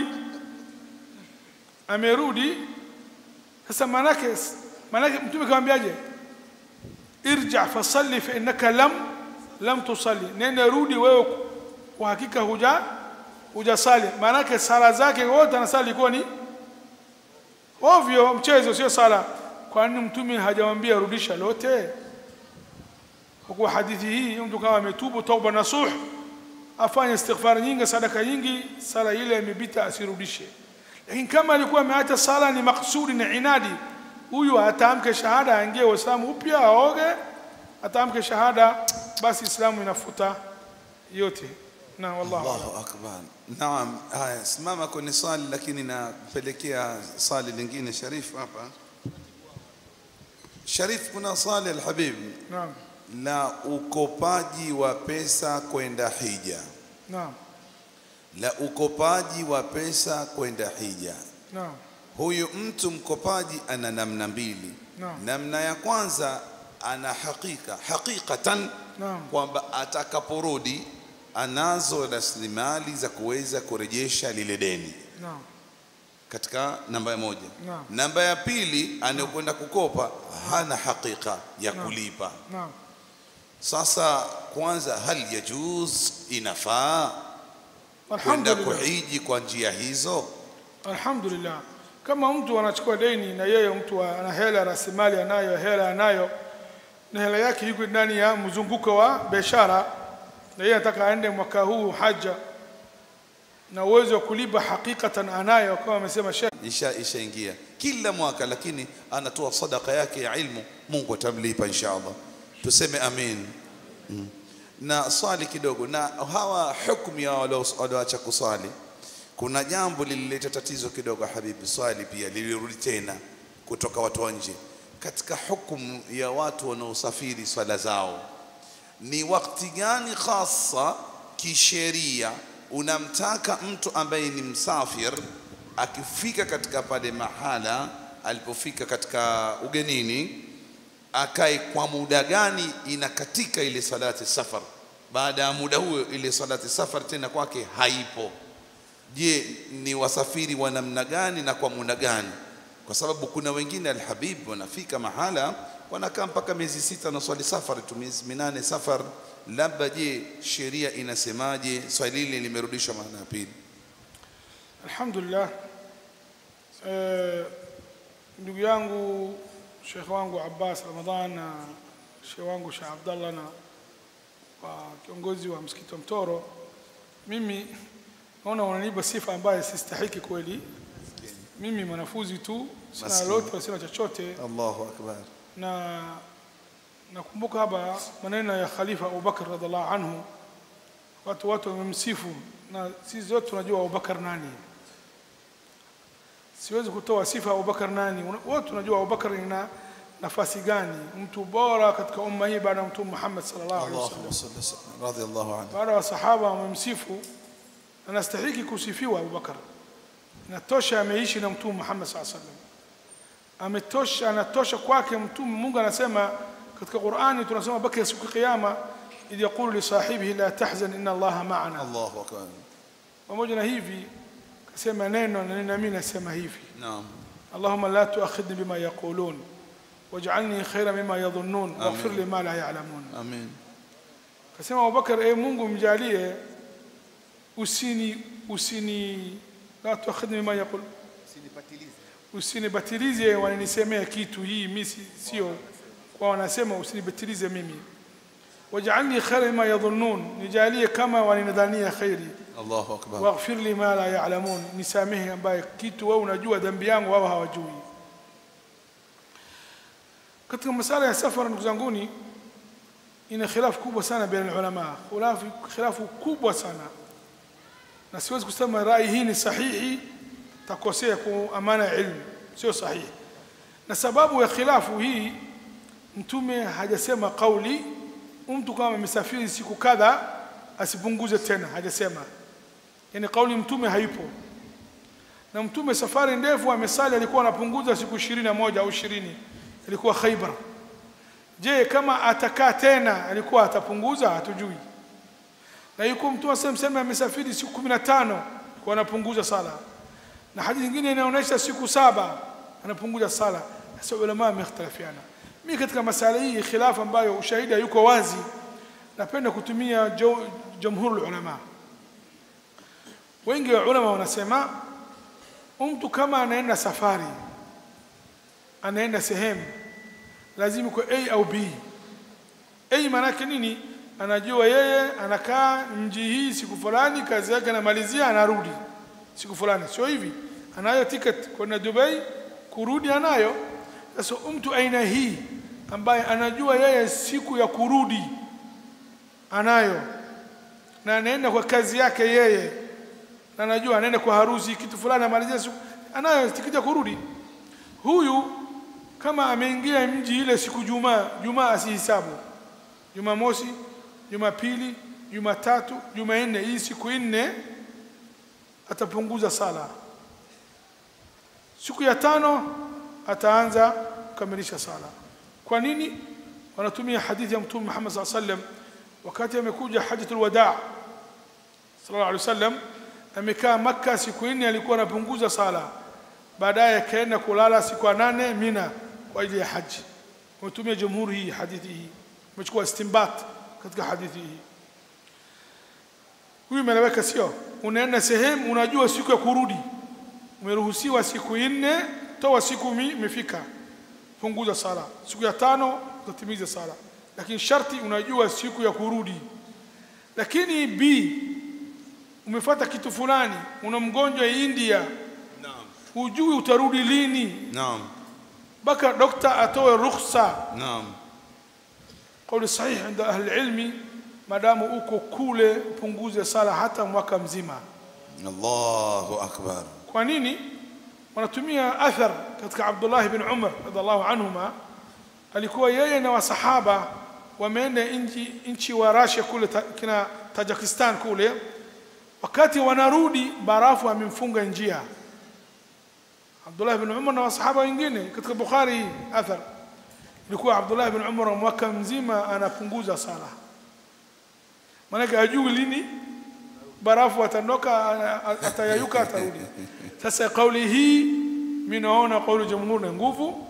amerudi sasa manake manake mtume kamwambiaje irja fasalli fa innaka lam lam tusalli nenda rudi wewe kwa hakika huja hujasali manake sala zake wote anasali ilikuwa ni ovyo mchezo sio sala kwa nini mtume hajamwambia rudisha lote kwa kuwa hadithi hii mtu kama ametubu tauba nasuh afanye istighfar nyingi sadaka nyingi sala ile imepita asirudishe lakini kama alikuwa ameacha sala ni maksudi na inadi huyu ataamke shahada aingie uislamu upya aoge ataamke shahada basi islamu inafuta yote na wallahu a'lam. Allahu akbar. Naam, haya simama kwenye swali lakini napelekea swali lingine Sharif hapa. Sharif, kuna swali alhabib naam la ukopaji wa pesa kwenda hija. naam la ukopaji wa pesa kwenda hija. naam Huyu mtu mkopaji ana namna mbili. Naam. Namna ya kwanza ana hakika hakikatan Naam. kwamba atakaporudi anazo rasilimali za kuweza kurejesha lile deni naam katika namba ya moja. Naam. Namba ya pili anayokwenda kukopa hana hakika ya Naam. kulipa. naam Sasa kwanza, hal yajuz, inafaa kwenda alhamdulillah kuhiji kwa njia hizo? alhamdulillah kama mtu anachukua deni na yeye mtu ana hela rasilimali anayo hela anayo na hela yake iko ndani ya mzunguko wa biashara na yeye anataka aende mwaka huu haja na uwezo wa kulipa hakikatan anayo kama amesema Sheikh isha ishaingia kila mwaka, lakini anatoa sadaka yake ya ilmu, Mungu atamlipa insha Allah. Tuseme amin. Mm. Na swali kidogo, na hawa hukumu ya walio- walioacha kuswali, kuna jambo lilileta tatizo kidogo, habibi, swali pia lilirudi tena kutoka watu wa nje katika hukumu ya watu wanaosafiri swala zao ni wakati gani hasa kisheria unamtaka mtu ambaye ni msafir akifika katika pale mahala alipofika katika ugenini akae kwa muda gani inakatika ile salati safar baada ya muda huo ile salati safar tena kwake haipo je ni wasafiri wa namna gani na kwa muda gani kwa sababu kuna wengine alhabib wanafika mahala wanakaa mpaka miezi sita na swali safar tu miezi minane safar labda je sheria inasemaje swali hili limerudishwa maana ya pili alhamdulillah eh, ndugu yangu shekhe wangu Abbas Ramadhan na shekhe wangu Sheikh Abdallah na wa kiongozi wa msikiti wa Mtoro, mimi naona wananipa sifa ambayo sistahiki kweli. Mimi mwanafunzi tu, sina Maskini. lolote, sina chochote, Allahu akbar na nakumbuka hapa maneno ya Khalifa Abubakar radhiallahu anhu, watu watu wamemsifu, na sisi zote tunajua Abubakar nani. Siwezi kutoa sifa ya Abubakar nani, Una- wote tunajua Abubakar ina nafasi gani, mtu bora katika umma hii baada ya Mtume Muhammad sallallahu alaihi wasallam. Allahumma salli wa sallim radiyallahu anhu baada ya sahaba wamemsifu anastahiki kusifiwa Abubakar natosha ameishi na mtume Muhammad saa sallam ametosha anatosha kwake mtume Mungu anasema katika Qur'ani tunasema baki siku ya kiyama idh yaqulu li sahibihi la tahzan inna Allaha ma'ana Allahu akbar pamoja na hivi kasema neno na nami nasema hivi naam اللهم لا تؤاخذني بما يقولون واجعلني خيرا مما يظنون واغفر لي ما لا يعلمون amin Kasema Abubakar, e Mungu mjalie usini usini la tuakhidhni bima yaqul, usinibatilize wananisemea kitu hii mimi si- sio kwa wanasema, usinibatilize mimi. Waj'alni khayran mimma yadhunnun, nijalie kama wananidhania khairi. Allahu akbar Waghfir li ma la ya'lamun, nisamehe ambaye kitu wewe unajua dhambi yangu wao hawajui. Katika masala ya safara, ndugu zanguni, ina khilafu kubwa sana baina ulama, khilafu khilafu kubwa sana, na siwezi kusema rai hii ni sahihi, takosea kwa amana ya ilmu, sio sahihi. Na sababu ya khilafu hii, Mtume hajasema kauli mtu kama amesafiri siku kadha asipunguze tena, hajasema. Yani kauli Mtume haipo, na Mtume safari ndefu amesali, alikuwa anapunguza siku ishirini na moja au ishirini, ilikuwa Khaibar. Je, kama atakaa tena alikuwa atapunguza? Hatujui. Na yuko mtu asemseme amesafiri siku kumi na tano kwa anapunguza sala, na hadithi nyingine inaonyesha siku saba anapunguza sala. Sasa ulama wamekhtalafiana. Mimi katika masala hii khilafu ambayo ushahidi yuko wazi, napenda kutumia jo- jamhuri ulama. Wengi wa ulama wanasema mtu kama anaenda safari, anaenda sehemu lazima kwa A au B. A maana yake nini? Anajua yeye anakaa mji hii siku fulani, kazi yake anamalizia, anarudi siku fulani, sio hivi. Anayo ticket kwenda Dubai, kurudi anayo. Sasa mtu aina hii ambaye anajua yeye siku ya kurudi anayo, na anaenda kwa kazi yake yeye, na anajua anaenda kwa harusi, kitu fulani, amalizia siku, anayo tikiti ya kurudi. Huyu kama ameingia mji ile siku Jumaa, Jumaa asihisabu Jumamosi, Jumapili, Jumatatu, Jumanne, hii siku nne atapunguza sala siku ya tano ataanza kukamilisha sala kwa nini wanatumia hadithi ya mtume Muhammad sallallahu alaihi wasallam wakati amekuja hajjatul wadaa sallallahu alaihi wasallam amekaa Makka siku nne alikuwa anapunguza sala baadaye akaenda kulala siku ya nane Mina kwa ajili ya haji wametumia jamhuri hii hadithi hii umechukua istinbat katika hadithi hii huyu imeleweka sio unaenda sehemu unajua siku ya kurudi umeruhusiwa siku nne toa siku mi imefika punguza sala siku ya tano utatimiza sala lakini sharti unajua siku ya kurudi lakini b umefuata kitu fulani una mgonjwa India Naam. hujui utarudi lini Naam. mpaka dokta atoe ruhusa Naam. kauli sahihi inda ahli ilmi madamu uko kule upunguze sala hata mwaka mzima Allahu akbar. kwa nini wanatumia athar katika Abdullah ibn Umar radhiallahu anhuma alikuwa yeye na wasahaba wameenda nchi nchi wa Russia kule ta, kina Tajikistan kule wakati wanarudi barafu amemfunga njia Abdullah ibn Umar na wasahaba wengine katika Bukhari hii athar ilikuwa Abdullah ibn Umar mwaka mzima anapunguza sala maanake hajui lini barafu atandoka ana- atayayuka atarudi sasa kauli hii mimi naona kauli jamhuri na nguvu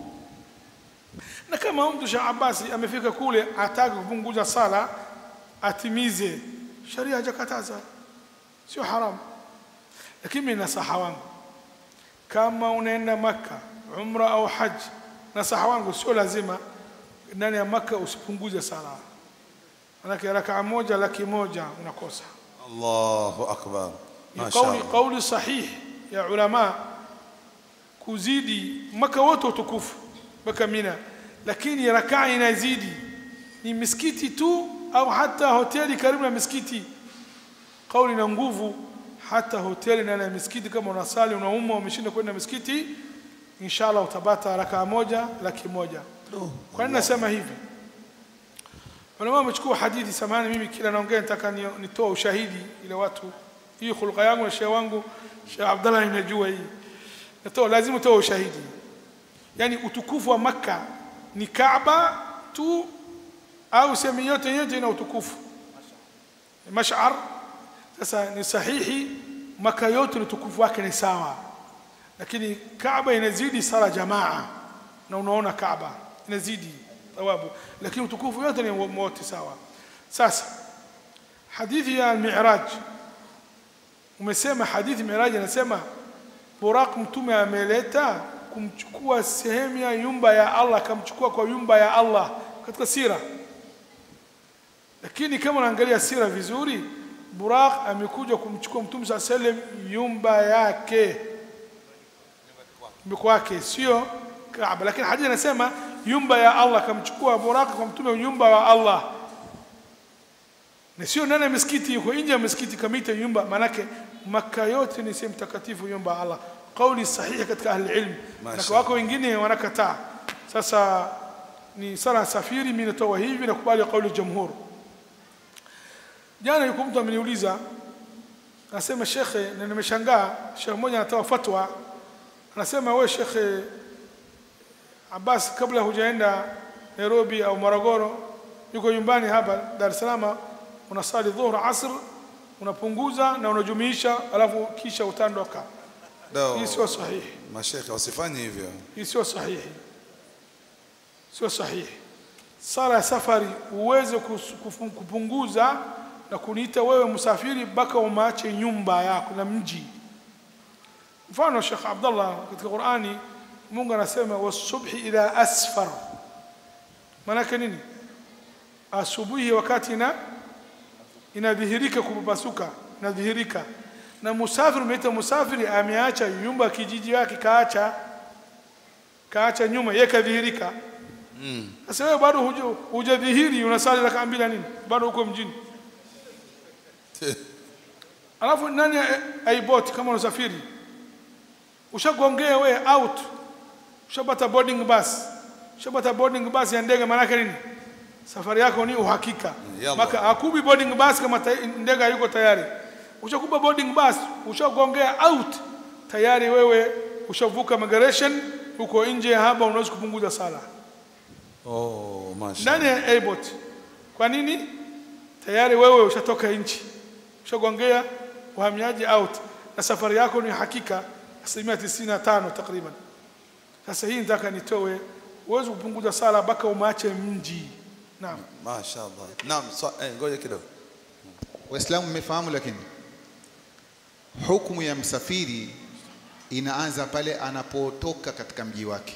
na kama mtu Sheikh Abbas amefika kule ataka kupunguza sala atimize sharia hajakataza sio haramu lakini mimi nasaha wangu kama unaenda maka umra au haji nasaha wangu sio lazima ndani ya maka usipunguze sala manake rakaa moja laki moja unakosa Allahu akbar. ni Masha kauli Allah. kauli sahihi ya ulama kuzidi maka wote utukufu mpaka mina lakini rakaa inazidi ni misikiti tu au hata hoteli karibu na misikiti kauli na nguvu hata hoteli ndani ya misikiti kama unasali unauma umeshinda kwenda misikiti inshallah utapata rakaa moja laki moja kwa nini nasema hivi Ulama wamechukua hadithi samani, mimi kila naongea nataka ni- nitoa ushahidi ile watu, hii khulqa yangu na shehe wangu Sheikh Abdallah inajua hii, natoa lazima utoe ushahidi. Yani utukufu wa Makka ni Kaaba tu au sehemu yote yote ina utukufu mashar. Sasa ni sahihi, Makka yote utukufu wake ni sawa, lakini Kaaba inazidi sala jamaa, na unaona Kaaba inazidi thawabu, lakini utukufu yote ni wote sawa. Sasa hadithi ya al-Mi'raj, umesema hadithi Mi'raj inasema Buraq mtume ameleta kumchukua sehemu ya nyumba ya Allah, akamchukua kwa nyumba ya Allah katika sira. Lakini kama unaangalia sira vizuri, Buraq amekuja kumchukua mtume saa sallam nyumba yake kwake, sio Kaaba. Lakini hadithi inasema nyumba ya Allah, akamchukua Buraq kwa mtume nyumba wa Allah na sio ndani ya misikiti, yuko nje ya misikiti kamita nyumba. Maanake Makka yote ni sehemu takatifu, nyumba ya Allah. Kauli sahihi katika ahli ilm, na kwa wako wengine wanakataa. Sasa ni sala safiri, mimi natoa hivi na kubali kauli jamhur. Jana yuko mtu ameniuliza, anasema shekhe, na nimeshangaa. Shekhe mmoja anatoa fatwa, anasema wewe shekhe Abbas, kabla hujaenda Nairobi au Morogoro, yuko nyumbani hapa Dar es Salaam unasali dhuhur asr unapunguza na unajumisha alafu kisha utandoka Ndio. hii sio sahihi Mashekhe wasifanye hivyo. hii sio sahihi sio sahihi sala ya safari uweze kus- kufu- kupunguza na kuniita wewe msafiri mpaka umaache nyumba yako na mji mfano Sheikh Abdullah katika Qur'ani Mungu anasema wasubhi idha asfar maana nini asubuhi wakati ina inadhihirika kupapasuka inadhihirika na musafiri umeita musafiri ameacha nyumba ya kijiji yake kaacha kaacha nyuma yeye kadhihirika sasa wewe bado huja- hujadhihiri unasali raka mbili na nini bado uko mjini alafu nani ai- aiboti kama unasafiri ushagongea wewe out ushapata boarding bus ushapata boarding bus ya ndege maana nini safari yako ni uhakika Yalla. maka akubi boarding bus kama ta- ndege hayuko tayari ushakupa boarding bus ushagongea out tayari wewe ushavuka migration uko nje ya hapa unaweza kupunguza sala oh masha ndani ya airport kwa nini tayari wewe ushatoka nchi ushagongea uhamiaji out na safari yako ni hakika asilimia tisini na tano takriban sasa hii nataka nitoe uwezi kupunguza sala mpaka umache mji naam mashaallah naam so, eh, ngoja kidogo Waislamu mmefahamu, lakini hukumu ya msafiri inaanza pale anapotoka katika mji wake,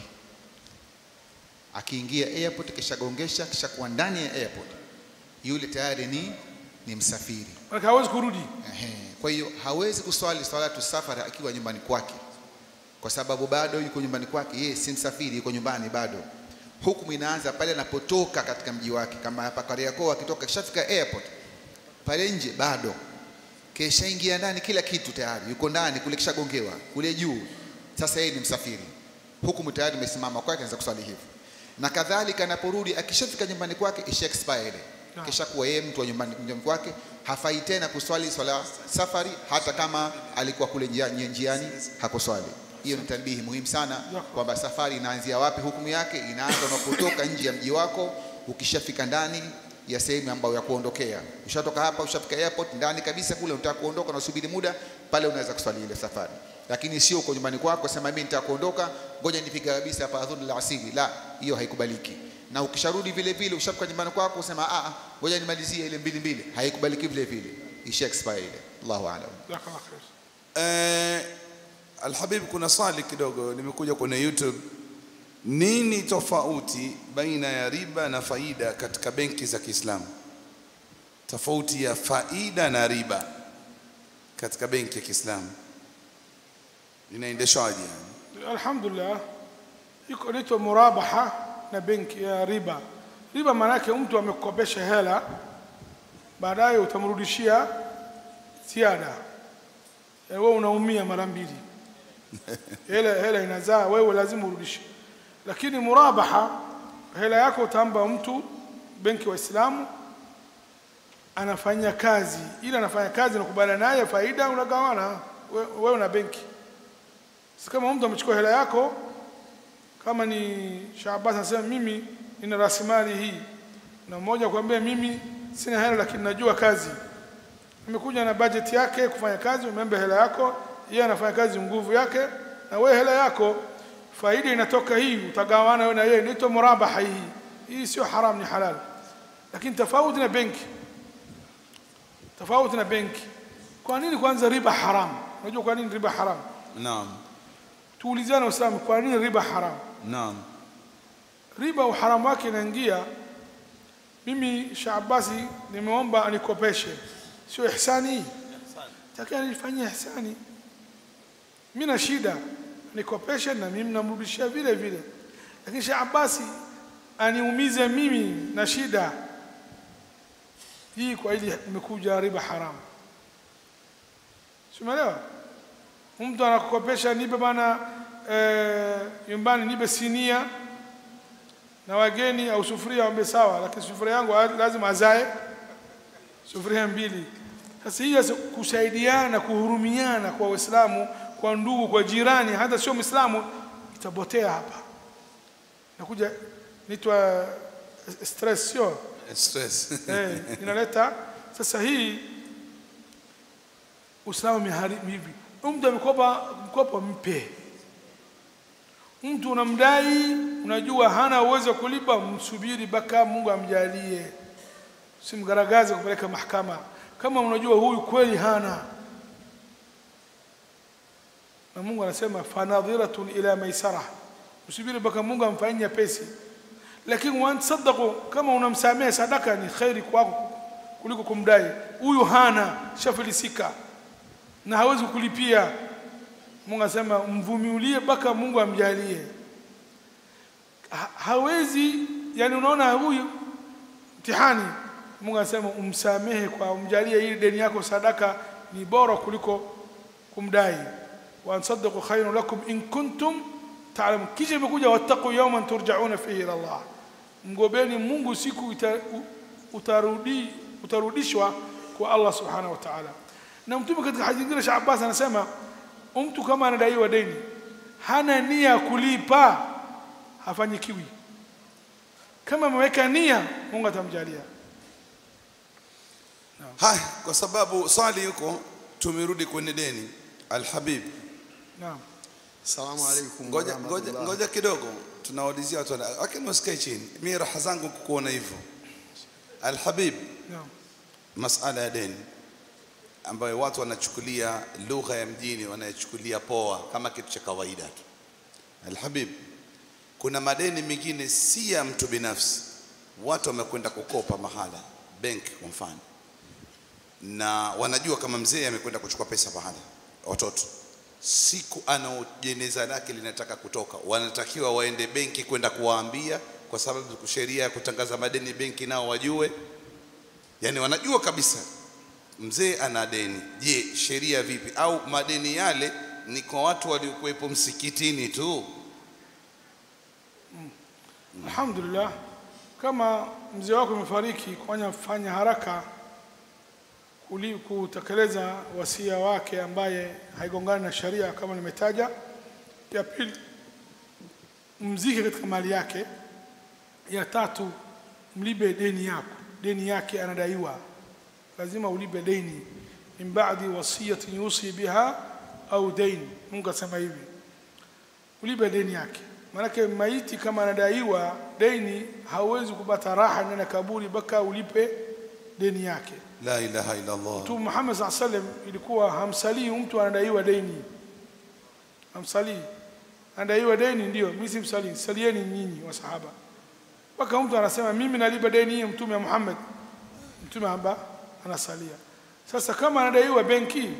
akiingia airport, kishagongesha, kishakuwa ndani ya airport, yule tayari ni ni msafiri. Maana hawezi kurudi Ehe. Kwa hiyo hawezi kuswali swalatu safari akiwa nyumbani kwake, kwa sababu bado yuko nyumbani kwake, yeye si msafiri, yuko nyumbani bado. Hukumu inaanza pale anapotoka katika mji wake, kama hapa Kariakoo akitoka kishafika airport pale nje bado keshaingia ndani, kila kitu tayari yuko ndani kule, kishagongewa kule juu. Sasa yeye ni msafiri, hukumu tayari imesimama kwake, anaweza kuswali hivyo. Na kadhalika anaporudi, akishafika nyumbani kwake, isha expire ile, kisha kuwa yeye mtu wa nyumbani nyumbani kwake, hafai tena kuswali swala safari, hata kama alikuwa kule njia- njiani hakuswali. Hiyo ni tanbihi muhimu sana kwamba safari inaanzia wapi. Hukumu yake inaanza unapotoka nje ya mji wako, ukishafika ndani ya sehemu ambayo ya kuondokea. Ushatoka hapa, ushafika airport ndani kabisa kule, unataka kuondoka, unasubiri muda pale, unaweza kuswali ile safari, lakini sio uko nyumbani kwako sema mimi nitaka kuondoka, ngoja nipige kabisa hapa adhuhuri la asili. La, hiyo haikubaliki. Na ukisharudi vile vile, ushafika nyumbani kwako usema a a, ngoja nimalizie ile mbili mbili, haikubaliki vile vile, isha expire ile. Allahu aalam. jazakallah khair eh, Alhabib, kuna swali kidogo nimekuja kwenye YouTube. Nini tofauti baina ya riba na faida katika benki za Kiislamu? Tofauti ya faida na riba katika benki ya Kiislamu inaendeshwaje? Yani? alhamdulillah iko inaitwa murabaha na benki ya riba riba maana yake mtu amekukopesha hela baadaye utamrudishia ziada Eh, wewe unaumia mara mbili hela hela inazaa wewe lazima urudishe lakini murabaha hela yako utampa mtu benki wa Islamu anafanya kazi ili anafanya kazi nakubaliana naye faida unagawana we- wewe na benki si kama mtu amechukua hela yako kama ni Shaabas anasema mimi nina rasilimali hii na mmoja kuambia mimi sina hela lakini najua kazi amekuja na budget yake kufanya kazi umembe hela yako yeye anafanya kazi nguvu yake na wewe hela yako faida inatoka hii utagawana wewe na yeye inaitwa murabaha hii hii sio haram ni halal lakini tofauti na benki tofauti na benki kwa nini kwanza riba haram unajua kwa nini riba haram Naam, tuulizane Waislamu, kwa nini riba haram? naam, Riba uharamu wake inaingia, mimi Shaabasi nimeomba anikopeshe, sio ihsani hii? Takia nifanyie ihsani, mimi na shida, nikopeshe na mimi namrudishia vile vile, lakini Shaabasi aniumize mimi na shida hii, kwa ili imekuja riba haramu. Simeelewa? mtu anakukopesha nipe bana eh, nyumbani nipe sinia na wageni au sufuria wambe sawa, lakini sufuria yangu a- lazima azae sufuria mbili. Sasa hii sasa kusaidiana, kuhurumiana kwa Waislamu, kwa ndugu, kwa jirani, hata sio Muislamu, itapotea hapa. Nakuja nitwa stress, sio stress eh, inaleta sasa hii Uislamu umeharibu hivi. Mtu amekopa mkopo, mpe. Mtu unamdai, unajua hana uwezo wa kulipa, msubiri mpaka Mungu amjalie, simgaragaze kupeleka mahakama. Kama unajua huyu kweli hana, na Mungu anasema fanadhiratun ila maisara, msubiri mpaka Mungu amfanyie pesi. Lakini wantasaddaqu, kama unamsamehe sadaka ni khairi kwako kuliko kumdai. Huyu hana, shafilisika na hawezi kulipia. Mungu anasema mvumilie mpaka Mungu amjalie. Ha, hawezi yani, unaona huyu mtihani. Mungu anasema umsamehe kwa umjalie, ili deni yako sadaka ni bora kuliko kumdai. wa ansaddaqu khairun lakum in kuntum ta'lamun. Kisha imekuja wattaqu yawman turja'una fihi ila Allah, mgobeni Mungu siku ita, u- utarudi, utarudishwa kwa Allah subhanahu wa ta'ala na mtume katika hadithi nyingine Sheikh Abbas anasema mtu kama anadaiwa deni hana nia ya kulipa hafanyikiwi kama ameweka nia Mungu atamjalia haya kwa sababu swali yuko tumerudi kwenye deni alhabib naam Salamu alaikum. ngoja wa ngoja rahmatullah. ngoja kidogo tunawaulizia watu wana- lakini usikae chini mimi raha zangu kukuona hivyo alhabib naam masala ya deni ambayo watu wanachukulia lugha ya mjini wanayechukulia poa kama kitu cha kawaida tu alhabib kuna madeni mengine si ya mtu binafsi watu wamekwenda kukopa mahala benki kwa mfano na wanajua kama mzee amekwenda kuchukua pesa mahala watoto siku ana jeneza lake linataka kutoka wanatakiwa waende benki kwenda kuwaambia kwa sababu sheria ya kutangaza madeni benki nao wajue yani wanajua kabisa mzee ana deni je sheria vipi au madeni yale ni kwa watu waliokuwepo msikitini tu alhamdulillah kama mzee wako amefariki kufanya fanya haraka kuli- kutekeleza wasia wake ambaye haigongani na sharia kama nimetaja ya pili mzike katika mali yake ya tatu mlibe deni yako deni yake anadaiwa lazima ulipe deni min ba'di wasiyatin yusi biha au dain Mungu asema hivi ulipe deni yake maanake maiti kama anadaiwa deni hauwezi kupata raha ndani ya kaburi mpaka ulipe deni yake la ilaha illa Allah Mtume Muhammad saa sallam ilikuwa hamsalii mtu anadaiwa deni, hamsalii anadaiwa deni, ndio mimi simsalii, salieni nyinyi wasahaba. Mpaka mtu anasema mimi nalipa deni hii Mtume Muhammad, Mtume amba anasalia. Sasa kama anadaiwa benki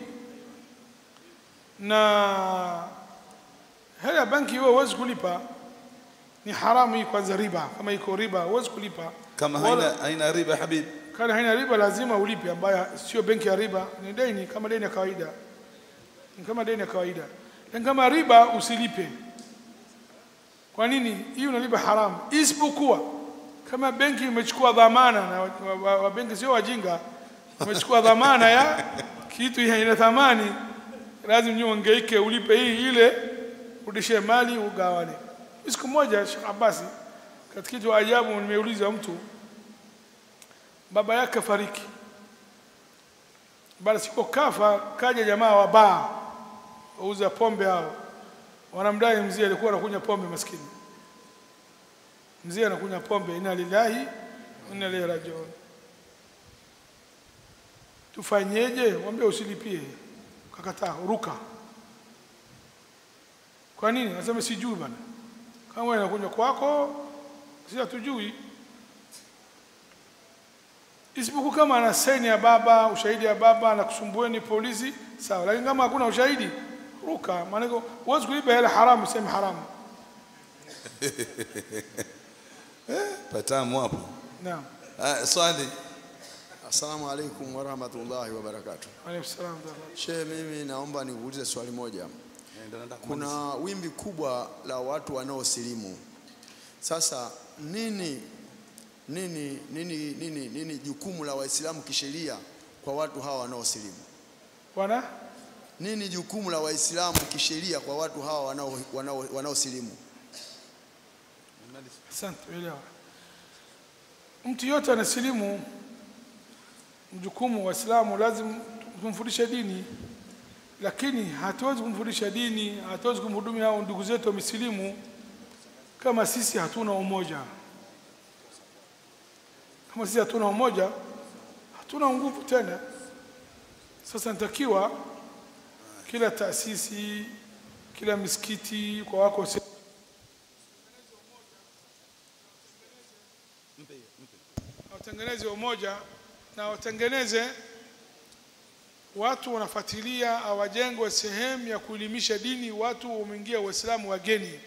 na hela ya benki wewe huwezi kulipa, ni haramu hii kwanza, riba. Kama iko riba huwezi kulipa kama Wala- haina haina riba habib kama haina riba lazima ulipe, ambayo sio benki ya riba, ni deni kama deni ya kawaida, ni kama deni ya kawaida. Lakini kama riba usilipe. Kwa nini? Hii unalipa haramu, isipokuwa kama benki imechukua dhamana, na wa, wa, wa, wa benki sio wajinga, umechukua dhamana ya kitu ina thamani, lazima nyinyi ungeike ulipe hii ile, rudishe mali ugawane. Siku moja Sheikh Abasi, katika kitu ajabu, nimeuliza mtu baba yake kafariki. Baada siku kafa, kaja jamaa wa baa wauza pombe hao, wanamdai mzee, alikuwa anakunywa pombe maskini. Mzee anakunywa pombe, inna lillahi wa inna ilaihi rajiun. Tufanyeje? Mwambie usilipie. Kakataa, ruka. Kwa nini? Anasema sijui bana, kama wewe unakunywa kwako, sisi hatujui isipokuwa kama ana saini ya baba, ushahidi ya baba na kusumbueni polisi, sawa. Lakini kama hakuna ushahidi, ruka. Maana huwezi kulipa hela haramu, sema haramu. patamu hapo Naam. Ah, swali Assalamu alaikum wa rahmatullahi wa barakatuh. Alayhi salam. wa rahmatullah. Shehe, mimi naomba nikuulize swali moja. Kuna wimbi kubwa la watu wanaosilimu. Sasa nini nini nini nini nini jukumu la Waislamu kisheria kwa watu hawa wanaosilimu? Bwana, Nini jukumu la Waislamu kisheria kwa watu hawa wanao wanao wanaosilimu? asante, elewa. Mtu yote anasilimu, mjukumu wa Islamu lazima tumfundishe dini, lakini hatuwezi kumfundisha dini, hatuwezi kumhudumia hao ndugu zetu wamesilimu kama sisi hatuna umoja. Kama sisi hatuna umoja, hatuna nguvu tena. Sasa natakiwa kila taasisi, kila misikiti kwa wako se- watengeneze umoja na watengeneze watu wanafuatilia, awajengwe sehemu ya kuelimisha dini, watu wameingia Waislamu wageni.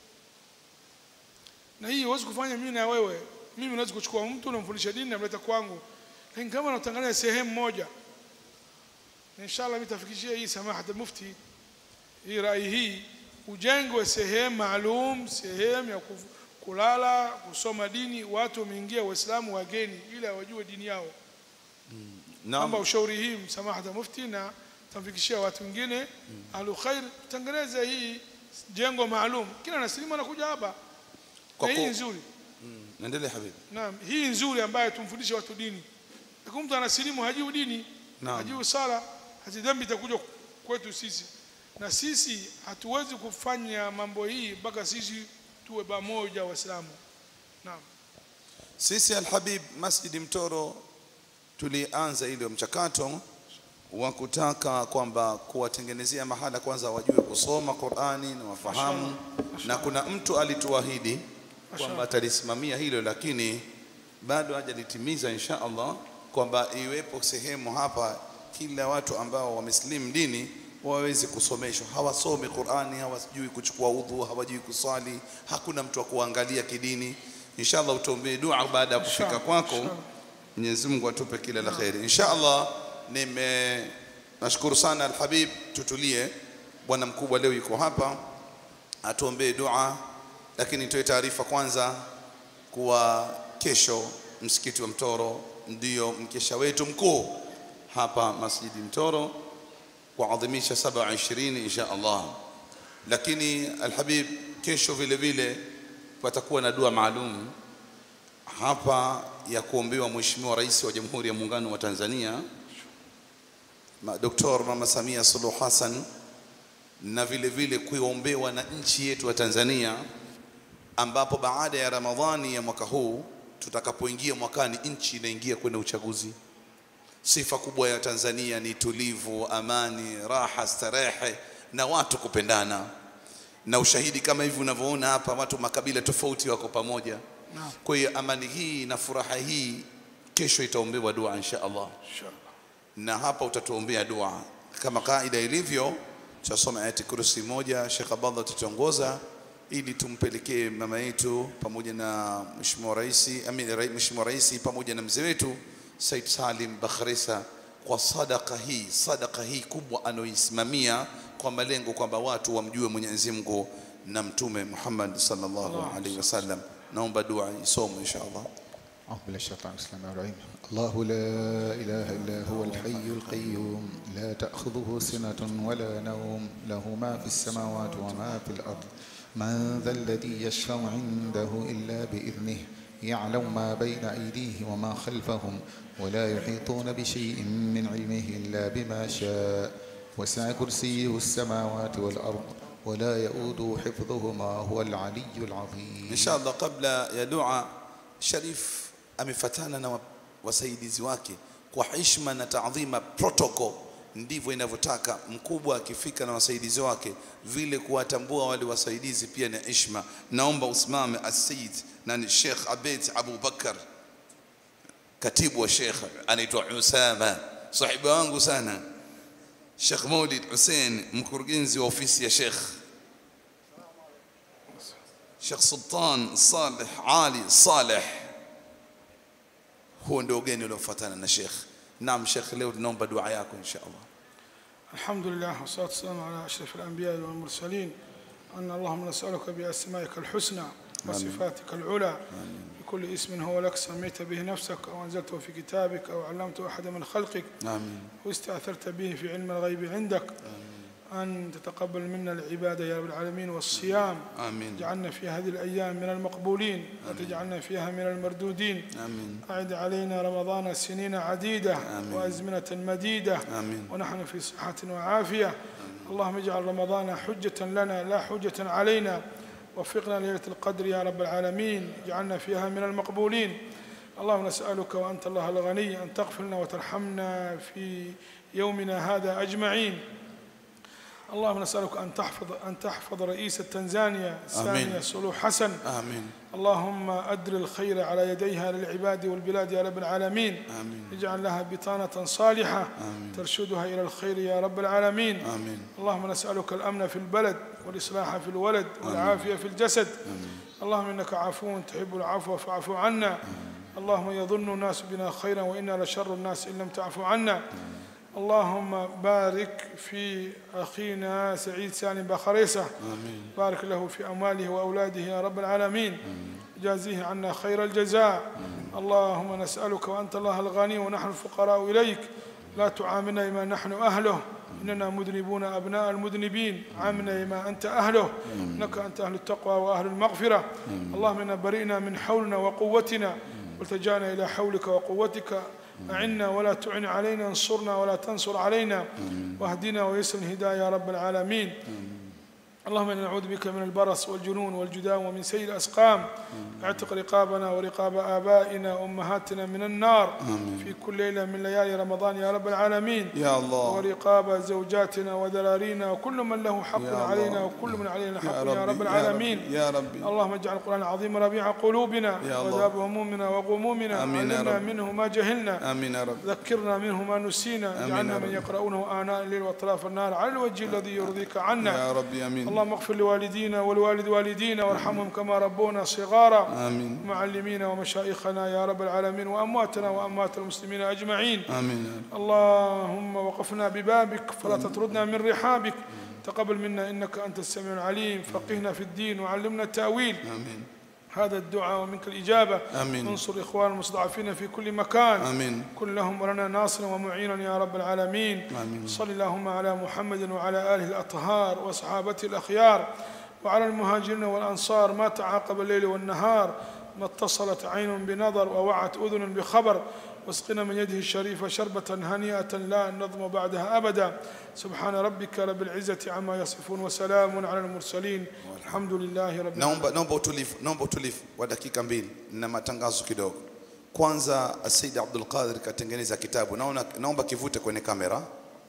Na hii huwezi kufanya mimi na wewe. Mimi naweza kuchukua mtu namfundisha dini namleta kwangu, lakini kama natangaza sehemu moja, inshallah nitafikishia hii samahat mufti hii rai hii, ujengwe sehemu maalum, sehemu ya kuf- kulala, kusoma dini, watu wameingia Waislamu wageni, ili wajue dini yao. Naam. kwamba ushauri hii msamahata mufti na tamfikishia watu wengine ahlu khair tengeneze hii jengo maalum kila nasilimu anakuja hapa Kwa na hii ku- nzuri Naendelea habibi. naam hii nzuri ambayo tumfundishe watu dini Lakini mtu anasilimu hajui dini Naam. hajui sala hati dhambi itakuja kwetu sisi na sisi hatuwezi kufanya mambo hii mpaka sisi tuwe pamoja waislamu naam Sisi Alhabib Masjidi Mtoro tulianza ile mchakato wa kutaka kwamba kuwatengenezea mahala kwanza wajue kusoma Qur'ani na wafahamu, na kuna mtu alituahidi kwamba atalisimamia hilo, lakini bado hajalitimiza insha Allah, kwamba iwepo sehemu hapa kila watu ambao wamesilimu dini waweze kusomeshwa. Hawasomi Qur'ani, hawajui kuchukua udhu, hawajui kuswali, hakuna mtu wa kuangalia kidini. Inshallah utuombee dua baada ya kufika Inshallah, kwako. inshallah. Mwenyezi Mungu atupe kila la kheri. Insha Allah nime nashukuru sana Alhabib, tutulie. Bwana mkubwa leo yuko hapa atuombee dua, lakini nitoe taarifa kwanza kuwa kesho msikiti wa Mtoro ndio mkesha wetu mkuu hapa Masjidi Mtoro kuadhimisha 27 insha Allah. Lakini Alhabib, kesho vile vile patakuwa na dua maalum hapa ya kuombewa Mheshimiwa Rais wa Jamhuri ya Muungano wa Tanzania Ma- Dr. Mama Samia Suluhu Hassan na vile vile kuombewa na nchi yetu ya Tanzania ambapo baada ya Ramadhani ya mwaka huu tutakapoingia mwakani nchi inaingia kwenye uchaguzi. Sifa kubwa ya Tanzania ni tulivu, amani, raha, starehe na watu kupendana, na ushahidi kama hivi unavyoona hapa, watu makabila tofauti wako pamoja. Kwa hiyo amani hii na furaha hii kesho itaombewa dua insha Allah, inshallah na hapa utatuombea dua kama kaida ilivyo. Tutasoma ayati kursi moja, Sheikh Abdallah tutaongoza ili tumpelekee mama yetu pamoja na Mheshimiwa Rais, amini Rai- Mheshimiwa Rais pamoja na mzee wetu Said Salim Bakhresa kwa sadaka hii, sadaka hii kubwa anayoisimamia kwa malengo kwamba watu wamjue Mwenyezi Mungu na Mtume Muhammad sallallahu alaihi wasallam. Naomba dua isomwe insha Allah. أعوذ بالله من الشيطان الرجيم الرحيم الله لا إله إلا هو الحي القيوم لا تأخذه سنة ولا نوم له ما في السماوات وما في الأرض من ذا الذي يشفع عنده إلا بإذنه يعلم ما بين أيديه وما خلفهم ولا يحيطون بشيء من علمه إلا بما شاء وسع كرسيه السماوات والأرض ولا يؤوده حفظهما هو العلي العظيم inshallah kabla ya dua sharif amefatana na wa- wasaidizi wake kwa heshima na taadhima protocol ndivyo inavyotaka mkubwa akifika na wasaidizi wake vile kuwatambua wale wasaidizi pia na heshima naomba usimame asayid na ni Sheikh Abed Abu Bakar katibu wa Sheikh anaitwa Usama sahiba wangu sana Sheikh Maulid Hussein mkurugenzi wa ofisi ya Sheikh Sheikh Sultan Saleh Ali Saleh, huo ndio ugeni uliofuatana na Sheikh. Naam Sheikh, leo tunaomba dua yako insha Allah. الحمد لله والصلاة والسلام على أشرف الأنبياء والمرسلين أن اللهم نسألك بأسمائك الحسنى وصفاتك العلى بكل اسم هو لك سميت به نفسك أو أنزلته في كتابك أو علمته أحد من خلقك Amin. واستأثرت به في علم الغيب عندك أن تتقبل منا العبادة يا رب العالمين والصيام Amin. اجعلنا في هذه الأيام من المقبولين وتجعلنا فيها من المردودين Amin. أعد علينا رمضان سنين عديدة آمين. وأزمنة مديدة آمين. ونحن في صحة وعافية اللهم اجعل رمضان حجة لنا لا حجة علينا وفقنا ليلة القدر يا رب العالمين اجعلنا فيها من المقبولين اللهم نسألك وأنت الله الغني أن تغفر لنا وترحمنا في يومنا هذا أجمعين اللهم نسألك أن تحفظ أن تحفظ رئيس تنزانيا سامية سلوح حسن Amin. اللهم أدر الخير على يديها للعباد والبلاد يا رب العالمين آمين. اجعل لها بطانة صالحة ترشدها إلى الخير يا رب العالمين آمين. اللهم نسألك الأمن في البلد والإصلاح في الولد والعافية في الجسد اللهم إنك عفو تحب العفو فاعف عنا اللهم يظن الناس بنا خيرا وإنا لشر الناس إن لم تعفو عنا اللهم بارك في أخينا سعيد سالم بخريسة بارك له في أمواله وأولاده يا رب العالمين جازيه عنا خير الجزاء اللهم نسألك وأنت الله الغني ونحن الفقراء إليك لا تعاملنا بما نحن أهله إننا مذنبون أبناء المذنبين عاملنا بما أنت أهله إنك أنت أهل التقوى وأهل المغفرة اللهم إنا برئنا من حولنا وقوتنا والتجانا إلى حولك وقوتك أعنا ولا تعن علينا انصرنا ولا تنصر علينا واهدنا ويسر الهداية يا رب العالمين اللهم انا نعوذ بك من البرص والجنون والجذام ومن سيء الاسقام اعتق رقابنا ورقاب ابائنا وامهاتنا من النار في كل ليله من ليالي رمضان يا رب العالمين يا الله ورقاب زوجاتنا وذرارينا وكل من له حق يا الله. علينا وكل من علينا حق يا يا ربي، رب يا العالمين ربي، يا ربي. اللهم اجعل القران العظيم ربيع قلوبنا يا الله. وذاب همومنا وغمومنا آمين يا علمنا رب. منه ما جهلنا امين يا رب ذكرنا منه ما نسينا آمين اجعلنا يا من رب. يقرؤونه آناء الليل وأطراف النار على الوجه الذي يرضيك عنا يا ربي امين اللهم اغفر لوالدينا ولوالد والدينا وارحمهم كما ربونا صغارا امين معلمينا ومشايخنا يا رب العالمين وامواتنا واموات المسلمين اجمعين امين يا رب. اللهم وقفنا ببابك فلا تطردنا من رحابك تقبل منا انك انت السميع العليم فقهنا في الدين وعلمنا التاويل امين هذا الدعاء ومنك الاجابه آمين. انصر اخوان المستضعفين في كل مكان امين كن لهم ولنا ناصرا ومعينا يا رب العالمين آمين. صل اللهم على محمد وعلى آله الأطهار وصحابته الأخيار وعلى المهاجرين والأنصار ما تعاقب الليل والنهار ما اتصلت عين بنظر ووعت أذن بخبر واسقنا من يده الشريفة شربة هنيئة لا نظم بعدها أبدا سبحان ربك رب العزة عما يصفون وسلام على المرسلين والحمد لله رب العالمين naomba naomba utulivu naomba utulivu wa dakika mbili na matangazo kidogo kwanza Said Abdul Qadir katengeneza kitabu naona naomba kivute kwenye kamera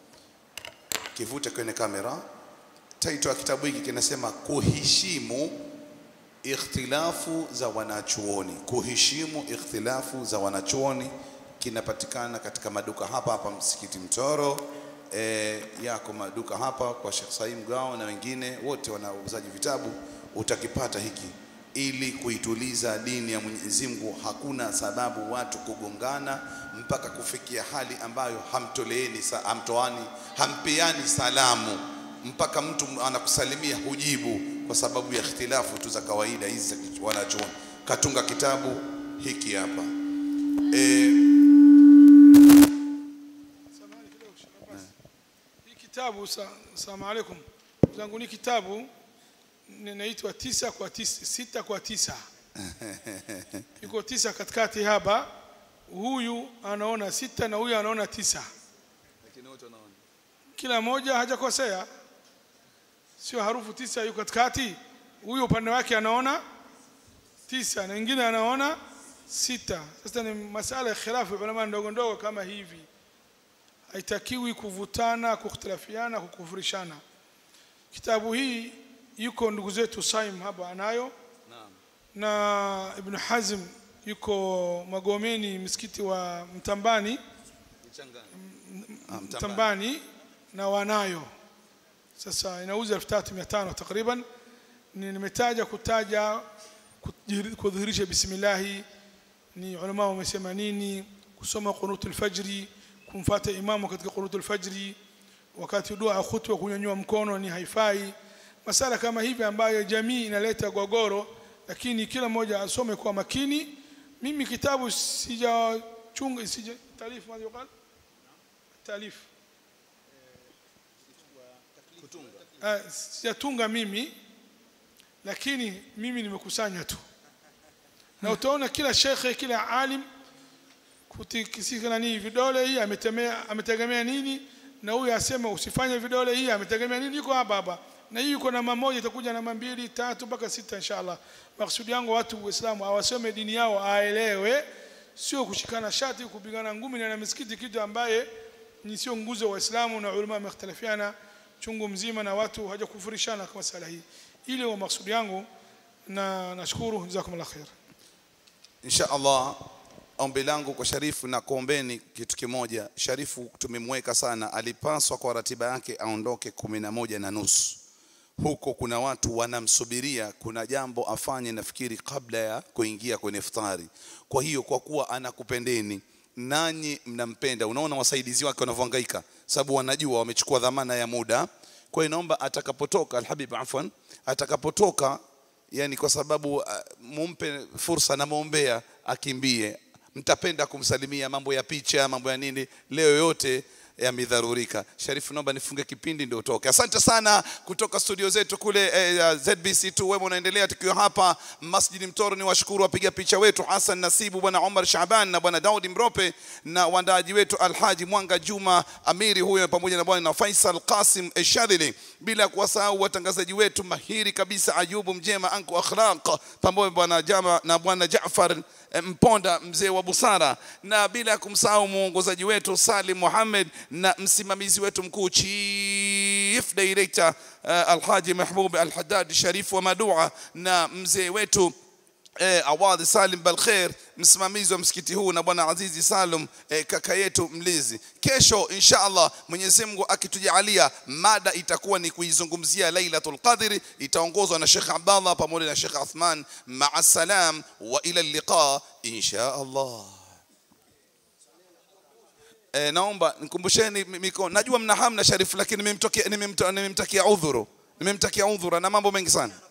kivute kwenye kamera title ya kitabu hiki kinasema kuheshimu ikhtilafu za wanachuoni kuheshimu ikhtilafu za wanachuoni kinapatikana katika maduka hapa hapa msikiti Mtoro e, yako maduka hapa kwa Sheikh Saim Gao na wengine wote wanauzaji vitabu utakipata hiki ili kuituliza dini ya Mwenyezi Mungu hakuna sababu watu kugongana mpaka kufikia hali ambayo hamtoleeni sa- hamtoani hampeani salamu mpaka mtu anakusalimia hujibu kwa sababu ya ikhtilafu tu za kawaida hizi za wanachuoni katunga kitabu hiki hapa e, Samahani kidogo, Sheikh Abbas. Hii kitabu sa- salamu alaikum zangu ni kitabu ninaitwa tisa kwa tisa, sita kwa tisa iko tisa katikati hapa huyu anaona sita na huyu anaona tisa kila moja hajakosea sio harufu tisa yuko katikati huyu upande wake anaona tisa na wengine anaona sita sasa ni masala ya khilafu ya ulama ndogo ndogo kama hivi haitakiwi kuvutana kukhtilafiana kukufurishana kitabu hii yuko ndugu zetu Saim hapa anayo na Ibn Hazm yuko Magomeni msikiti wa Mtambani ah, Mtambani na wanayo sasa inauza 3500 takriban ni nimetaja kutaja kujiri- kudhihirisha bismillahi ni ulama wamesema nini kusoma qunutul fajri kumfuata imamu katika qunutul fajri wakati dua khutba kunyanyua mkono ni haifai masala kama hivi ambayo jamii inaleta gogoro lakini kila mmoja asome kwa makini mimi kitabu sijachunga sija taarifu madhi wakal taarifu Ah, sijatunga mimi lakini mimi nimekusanya tu na utaona kila shekhe kila alim kutikisika nani vidole hii ametemea ametegemea nini na huyu asema usifanye vidole hii ametegemea nini iko hapa hapa na hii iko namba moja itakuja namba mbili tatu mpaka sita inshallah maksudi yangu watu waislamu awasome dini yao aelewe sio kushikana shati kupigana ngumi na misikiti kitu ambaye ni sio nguzo wa waislamu na ulama wamekhtalifiana chungu mzima na watu hawajakufurishana kwa sala hii ile wa maksudi yangu na nashukuru jazakumullah khair insha Allah ombi langu kwa Sharifu na kuombeni kitu kimoja. Sharifu tumemweka sana, alipaswa kwa ratiba yake aondoke kumi na moja na nusu. Huko kuna watu wanamsubiria, kuna jambo afanye, nafikiri kabla ya kuingia kwenye iftari. Kwa hiyo kwa kuwa anakupendeni nanyi mnampenda, unaona wasaidizi wake wanavyohangaika, sababu wanajua wamechukua dhamana ya muda. Kwa hiyo naomba atakapotoka Alhabib, afwan, atakapotoka yani kwa sababu uh, mumpe fursa, namwombea akimbie. Mtapenda kumsalimia, mambo ya picha, mambo ya nini, leo yote yamedharurika. Sharifu, naomba nifunge kipindi ndio utoke. Asante sana kutoka studio zetu kule eh, ZBC2. Wewe unaendelea tukiwa hapa Masjidi Mtoro. Ni washukuru wapiga picha wetu Hassan Nasibu, bwana Omar Shaban na bwana Daudi Mrope na waandaaji wetu Alhaji Mwanga Juma Amiri huyo pamoja na bwana Faisal Qasim Eshadhili, bila kuwasahau watangazaji wetu mahiri kabisa Ayubu Mjema Anku Akhlaq pamoja bwana Jama na bwana Jaafar eh, Mponda mzee wa busara, na bila kumsahau mwongozaji wetu Salim Mohamed na msimamizi wetu mkuu chief director uh, Alhaji Mahbub Al-Haddad Sharif wa Madua na mzee wetu eh, Awadhi Salim Balkhair msimamizi wa msikiti huu na bwana Azizi Salum eh, kaka yetu mlizi. Kesho insha Allah Mwenyezi Mungu akitujalia, mada itakuwa ni kuizungumzia Lailatul Qadri, itaongozwa na Sheikh Abdallah pamoja na Sheikh Athman. Maa salam wa ila liqa insha Allah. E, naomba nikumbusheni mikono. Najua mna hamna Sharifu, lakini nimemtakia nimemta- nimemtakia udhuru, nimemtakia udhuru na mambo mengi sana.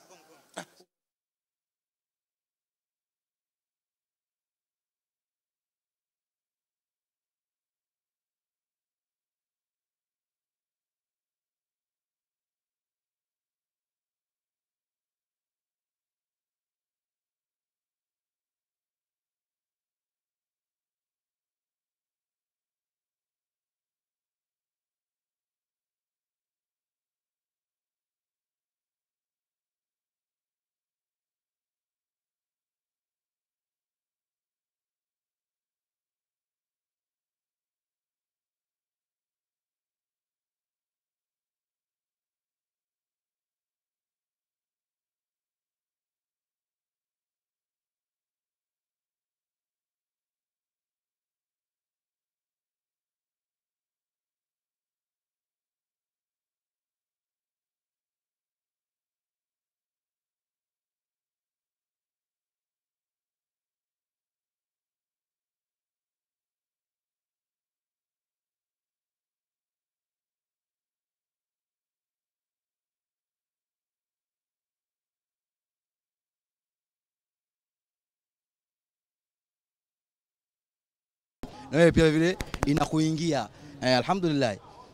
na wewe pia vile inakuingia eh, alhamdulillah.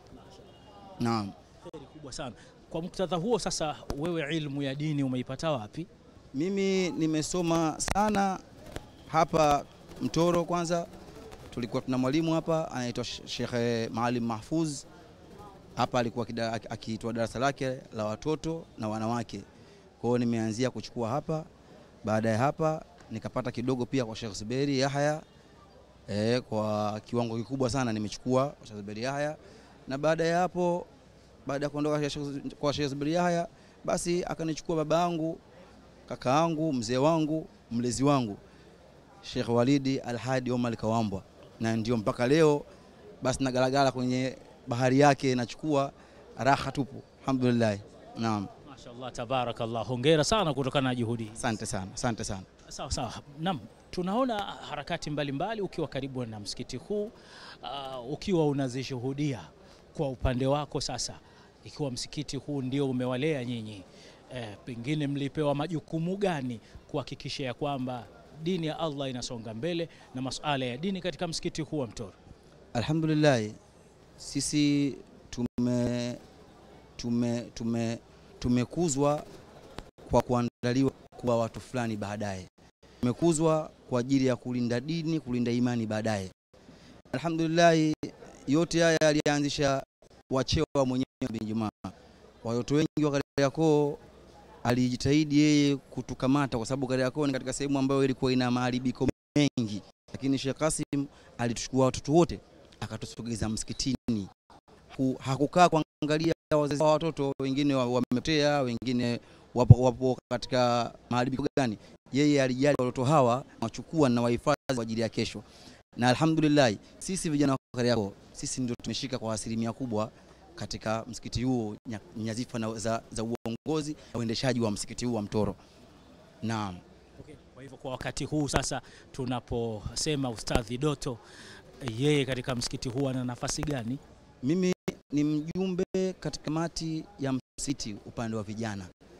Naam. Kheri kubwa sana. Kwa muktadha huo sasa, wewe ilmu ya dini umeipata wapi? Mimi nimesoma sana hapa Mtoro. Kwanza tulikuwa tuna mwalimu hapa anaitwa Sheikh Maalim Mahfuz. Hapa alikuwa kida- aki- akiitwa darasa lake la watoto na wanawake. Kwa hiyo nimeanzia kuchukua hapa, baada ya hapa nikapata kidogo pia kwa Sheikh Zuberi Yahya eh, kwa kiwango kikubwa sana nimechukua kwa Sheikh Zuberi Yahya, na baada ya hapo, baada ya kuondoka kwa Sheikh- kwa Sheikh Zuberi Yahya, basi akanichukua baba yangu, kaka yangu, mzee wangu, mlezi wangu Sheikh Walidi Alhadi Omar Kawambwa, na ndio mpaka leo basi nagalagala kwenye bahari yake, nachukua raha tupu, alhamdulillah. Naam, Mashaallah, tabarakallah. Hongera sana kutokana na juhudi hizi. asante sana, asante sana. Sawa sawa. Naam, tunaona harakati mbalimbali mbali, ukiwa karibu na msikiti huu uh, ukiwa unazishuhudia kwa upande wako sasa, ikiwa msikiti huu ndio umewalea nyinyi eh, pengine mlipewa majukumu gani kuhakikisha ya kwamba dini ya Allah inasonga mbele na masuala ya dini katika msikiti huu wa Mtoro? Alhamdulillah, sisi tume tume tume tumekuzwa kwa kuandaliwa kuwa watu fulani baadaye. Tumekuzwa kwa ajili ya kulinda dini, kulinda imani baadaye. Alhamdulillah, yote haya alianzisha wachewa mwenyewe bin Jumaa. Watoto wengi wa Kariakoo alijitahidi yeye kutukamata, kwa sababu Kariakoo ni katika sehemu ambayo ilikuwa ina maharibiko mengi, lakini Sheikh Kasim alituchukua watoto wote akatusogeza msikitini. Haku- Hakukaa kuangalia wazazi wa watoto wengine wa- wamepotea, wengine wapo, wapo katika maharibiko gani. Yeye alijali watoto hawa, wachukua na wahifadhi kwa ajili ya kesho. Na alhamdulillah, sisi vijana wa Kariakoo sisi ndio tumeshika kwa asilimia kubwa katika msikiti huo nya- nyazifa na za, za uongozi na uendeshaji wa msikiti huu wa Mtoro. Naam. Okay. Kwa hivyo kwa wakati huu sasa tunaposema Ustadhi Doto, yeye katika msikiti huu ana nafasi gani? Mimi ni mjumbe katika kamati ya msikiti upande wa vijana.